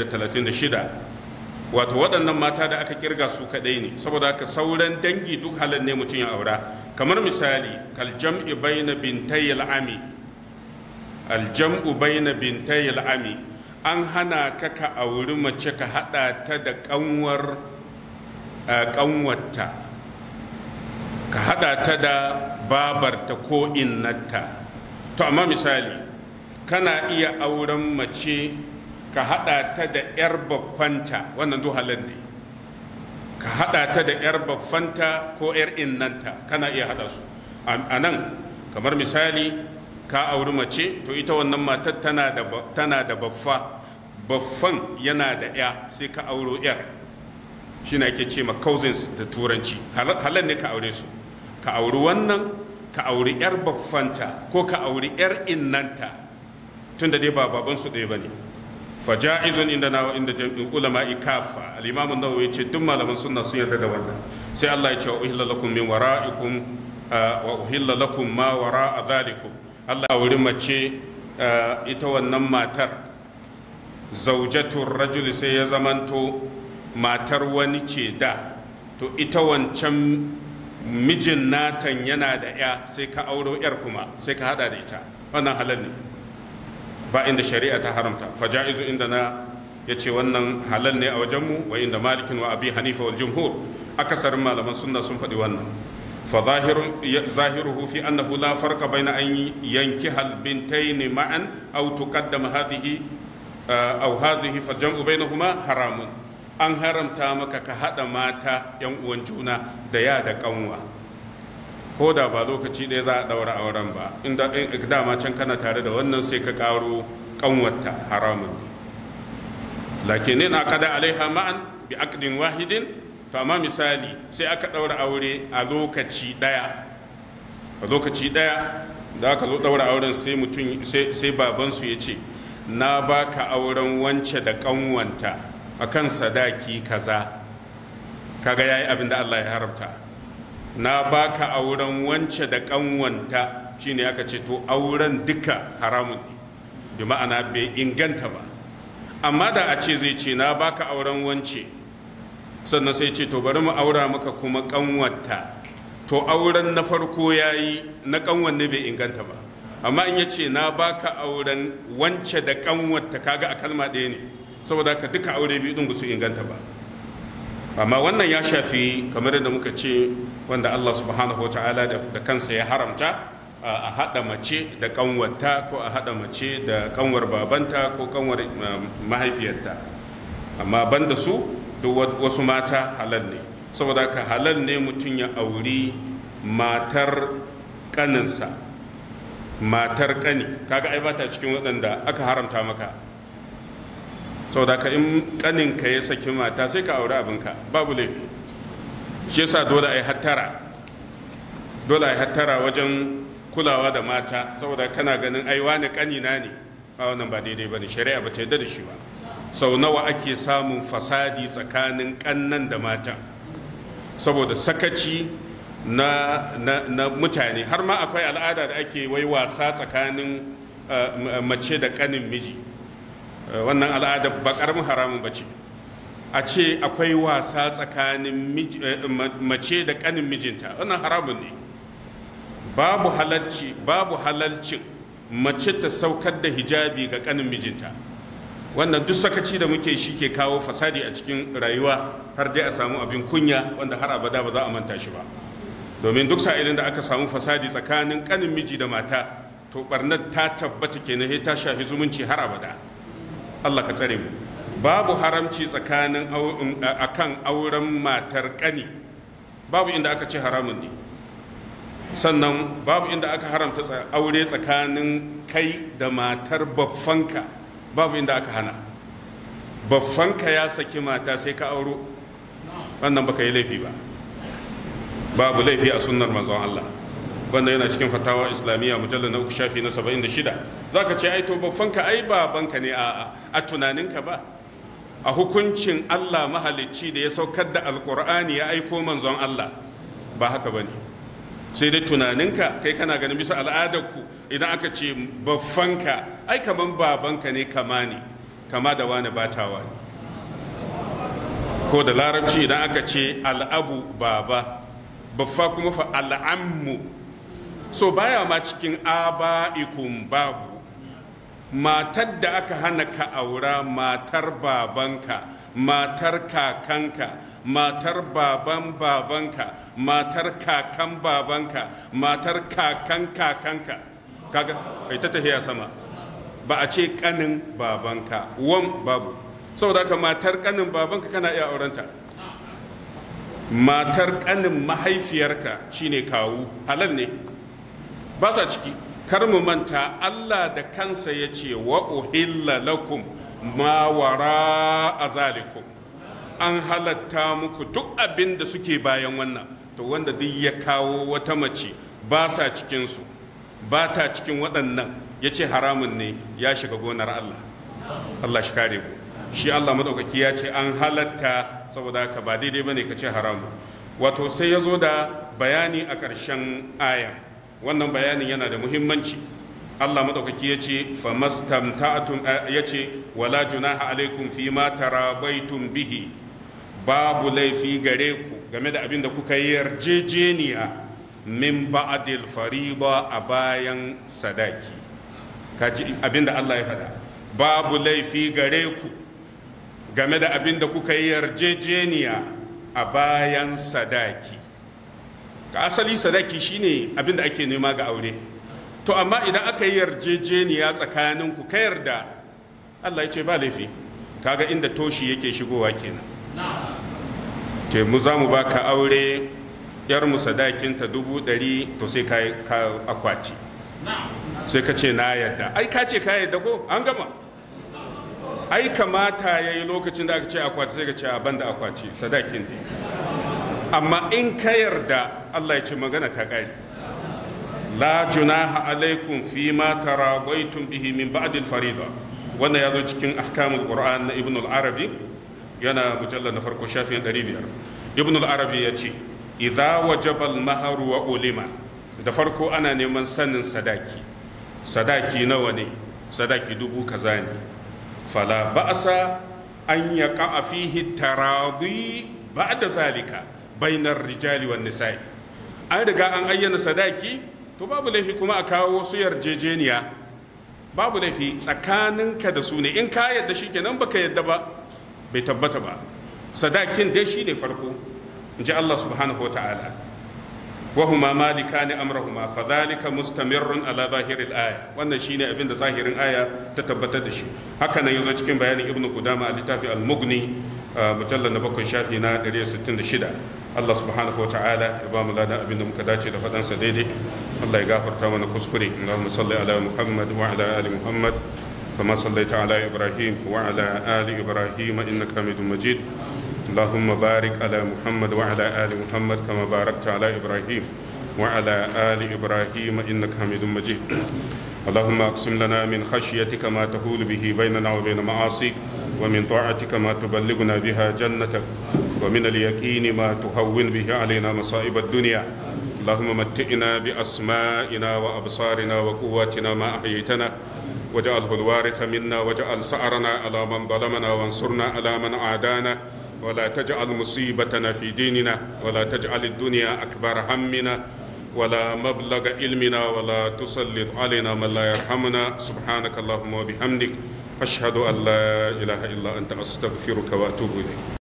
536 wato waɗannan mata da aka kirga su kaɗai ne saboda haka sauran dangi duk halal ne mutum ya aura kamar misali kal jam'i baina bintay al-ami al jam'u baina bintay al-ami an hana ka ka auri mace ka hada ta da kanwar kanwarta ka hada ta da babarta ko innata to amma misali kana iya auren mace ka hada ta da 'yar babbanta wannan duk halal ne ka hada ta da 'yar babbanta ko 'yar innanta kana iya hada su a nan kamar misali ka auri mace to ita wannan matar tana da tana da baffa baffan yana da 'ya sai ka auro 'yar shi ne ake ce ma cousins da turanci halal ne ka aure su ka auri wannan ka auri 'yar baffanta ko ka auri 'yar innanta tunda dai ba babansu ɗaya ba ne faja'izun inda na inda jami'in ulama ikafa al-imam an-nawawi ce duk malaman sunna sun yarda da wannan sai Allah ya ce wa uhilla lakum min wara'ikum wa uhilla lakum ma wara'a dhalikum Allah ya wuri mace ita wannan matar zaujatur rajul sai ya zamanto matar wani ce da to ita wancan mijin natan yana da ya sai ka auro yar kuma sai ka hada da ita wannan halal ne ba inda shari'a ta haramta faja'izu inda na ya ce wannan halal ne a wajenmu wa inda malikin wa abi hanifa wal jumhur akasarin malaman sunna sun faɗi wannan fa zahiruhu fi annahu la farqa baina an yankiha al bintayn ma'an aw tuqaddama hadhihi aw hadhihi fa jam'u bainahuma haramun an haramta maka ka hada mata yan uwan juna da ya da kanwa ko da ba lokaci ɗaya za a ɗaura auren ba inda dama can kana tare da wannan sai ka ƙaro kanwarta haramun ne lakin na kada alaiha ma'an bi aqdin wahidin to amma misali sai aka ɗaura aure a lokaci ɗaya a lokaci ɗaya da aka zo ɗaura auren sai mutum sai babansu ya ce na baka auren wance da ƙanwanta akan sadaki kaza kaga yayi abin da Allah ya haramta na baka auren wance da ƙanwanta shine aka ce to auren duka haramun ne bi ma'ana bai inganta ba amma da a ce zai ce na baka auren wance sannan sai ce to bari mu aura maka kuma kanwata to auren na farko yayi na kanwan ne bai inganta ba amma in ya ce na baka auren wance da kanwata kaga a kalma ɗaya ne saboda ka duka aure biyu din su inganta ba amma wannan ya shafi kamar yadda muka ce wanda Allah subhanahu wa ta'ala da kansa ya haramta a haɗa mace da ƙanwarta ko a haɗa mace da ƙanwar babanta ko ƙanwar mahaifiyarta amma banda su duk wasu mata halal ne saboda ka halal ne mutum ya auri matar ƙaninsa matar ƙani kaga ai bata cikin waɗanda aka haramta maka saboda ka in ƙaninka ya saki mata sai ka auri abinka babu laifi shi yasa dole a yi hattara dole a yi hattara wajen kulawa da mata saboda kana ganin ai wani kanina ne a wannan ba daidai ba ne shari'a ba ta yarda da shi ba sau nawa ake samun fasadi tsakanin kannan da mata saboda sakaci na, na, na mutane har ma akwai al'ada da ake wai wasa tsakanin uh, mace da kanin miji uh, wannan al'ada ba karamin haramun ba ce a ce akwai wasa tsakanin uh, mace da kanin mijinta wannan haramun ne babu halalci babu halalcin mace ta saukar da hijabi ga kanin mijinta wannan duk sakaci da muke shi ke kawo fasadi a cikin rayuwa har dai a samu abin kunya wanda har abada ba za a manta shi ba domin duk sa'ilin da aka samu fasadi tsakanin kanin miji da mata to barnar ta tabbata kenan sai ta shafi zumunci har abada Allah ka tsare mu babu haramci tsakanin akan auren matar kani babu inda aka ce haramun ne sannan babu inda aka haramta aure tsakanin kai da matar baffanka babu inda aka hana baffanka ya saki mata sai ka auro wannan baka yi laifi ba babu laifi a sunnar manzon Allah wanda yana cikin fatawa islamiyya mujalla na uku shafi na saba'in da shida za ka ce ai to baffanka ai babanka ne a a tunaninka ba a hukuncin Allah mahalicci da ya saukar da alkur'ani ya aiko manzon Allah ba haka ba ne sai dai tunaninka kai kana ganin bisa al'adarku idan aka ce baffanka ai kaman babanka ne kama ne kama da wani batawa ne ko da larabci idan aka ce al'abu baba baffa kuma fa al'ammu so baya ma cikin aba'ikum babu matar da aka hana ka aura matar babanka matar kakanka matar baban babanka matar kakan babanka matar kakan kakanka kaga kai ta tafiya sama ba a ce kanin babanka wan babu saboda ka matar kanin babanka kana iya aurenta matar kanin mahaifiyarka shine kawu halal ne ba sa ciki kar mu manta Allah da kansa ya ce wa uhilla lakum ma wara azalikum an halatta muku duk abin da suke bayan wannan to wanda duk ya kawo wata mace ba sa cikinsu ba ta cikin waɗannan ya ce haramun ne ya shiga gonar Allah Allah shi kare mu shi Allah maɗaukaki ya ce an halatta saboda haka ba daidai ba ne ka ce haramu wato sai ya zo da bayani a ƙarshen aya wannan bayanin yana da muhimmanci Allah maɗaukaki ya ce famastamta'atum ya ce wala junaha alaikum fi ma tarabaitum bihi babu laifi gare ku game da abin da kuka yi yarjejeniya min ba'dil fariḍa a bayan sadaki kaji abin da Allah ya faɗa babu laifi gare ku game da abin da kuka yi yarjejeniya a bayan sadaki ka asali sadaki shine abin da ake nema ga aure to amma idan aka yi yarjejeniya tsakanin ku ka yarda Allah ya ce ba laifi kaga inda toshi yake shigowa kenan ke mu za mu baka aure yar mu sadakinta dubu ɗari to sai ka akwati sai ka ce na yarda ai ka ce ka yarda ko an gama ai kamata ya yi lokacin da aka ce akwati sai ka ce a banda akwati sadakin dai amma in ka yarda Allah ya ce magana ta ƙare la junaha alaikum fi ma taradaitum bihi min ba'd al-farida wannan ya zo cikin ahkamul qur'an na ibn al-arabi yana mujallal na farko shafin 500 ibn al-arabi ya ce idza wajaba al-mahr wa ulima da farko ana neman sanin sadaki sadaki nawa ne sadaki dubu kaza ne fala ba'sa an yaqa fihi taradi ba'da zalika bainar rijali wan nisa'i an riga an ayyana sadaki to babu laifi kuma a kawo su yarjejeniya babu laifi tsakaninka da su ne in ka yadda shi kenan baka yadda ba bai tabbata ba sadakin dai shi ne farko in ji Allah subhanahu wa ta'ala wa huma malikani amrahuma fa dhalika mustamirrun ala zahiril aya wannan shine abin da zahirin aya ta tabbatar da shi haka nan yazo cikin bayanin ibnu qudama a littafi al-mughni mujallal na bakwai shafi na 166 Allah subhanahu wa ta'ala ya ba mu ladan abin da muka dace da faɗansa daidai Allah ya gafarta mana kuskure Allahumma salli ala Muhammad wa ala ali Muhammad kama sallaita ala Ibrahim wa ala ali Ibrahim innaka Hamidum Majid اللهم بارك على محمد وعلى آل محمد كما باركت على إبراهيم وعلى آل إبراهيم إنك حميد مجيد اللهم اقسم لنا من خشيتك ما تهول به بيننا وبين معاصيك ومن طاعتك ما تبلغنا بها جنتك ومن اليقين ما تهون به علينا مصائب الدنيا اللهم متئنا بأسمائنا وأبصارنا وقواتنا ما أحييتنا واجعله الوارث منا واجعل سعرنا على من ظلمنا وانصرنا على من عادانا ولا تجعل مصيبتنا في ديننا ولا تجعل الدنيا أكبر همنا ولا مبلغ علمنا ولا تسلط علينا من لا يرحمنا سبحانك اللهم وبحمدك أشهد أن لا إله إلا أنت أستغفرك وأتوب إليك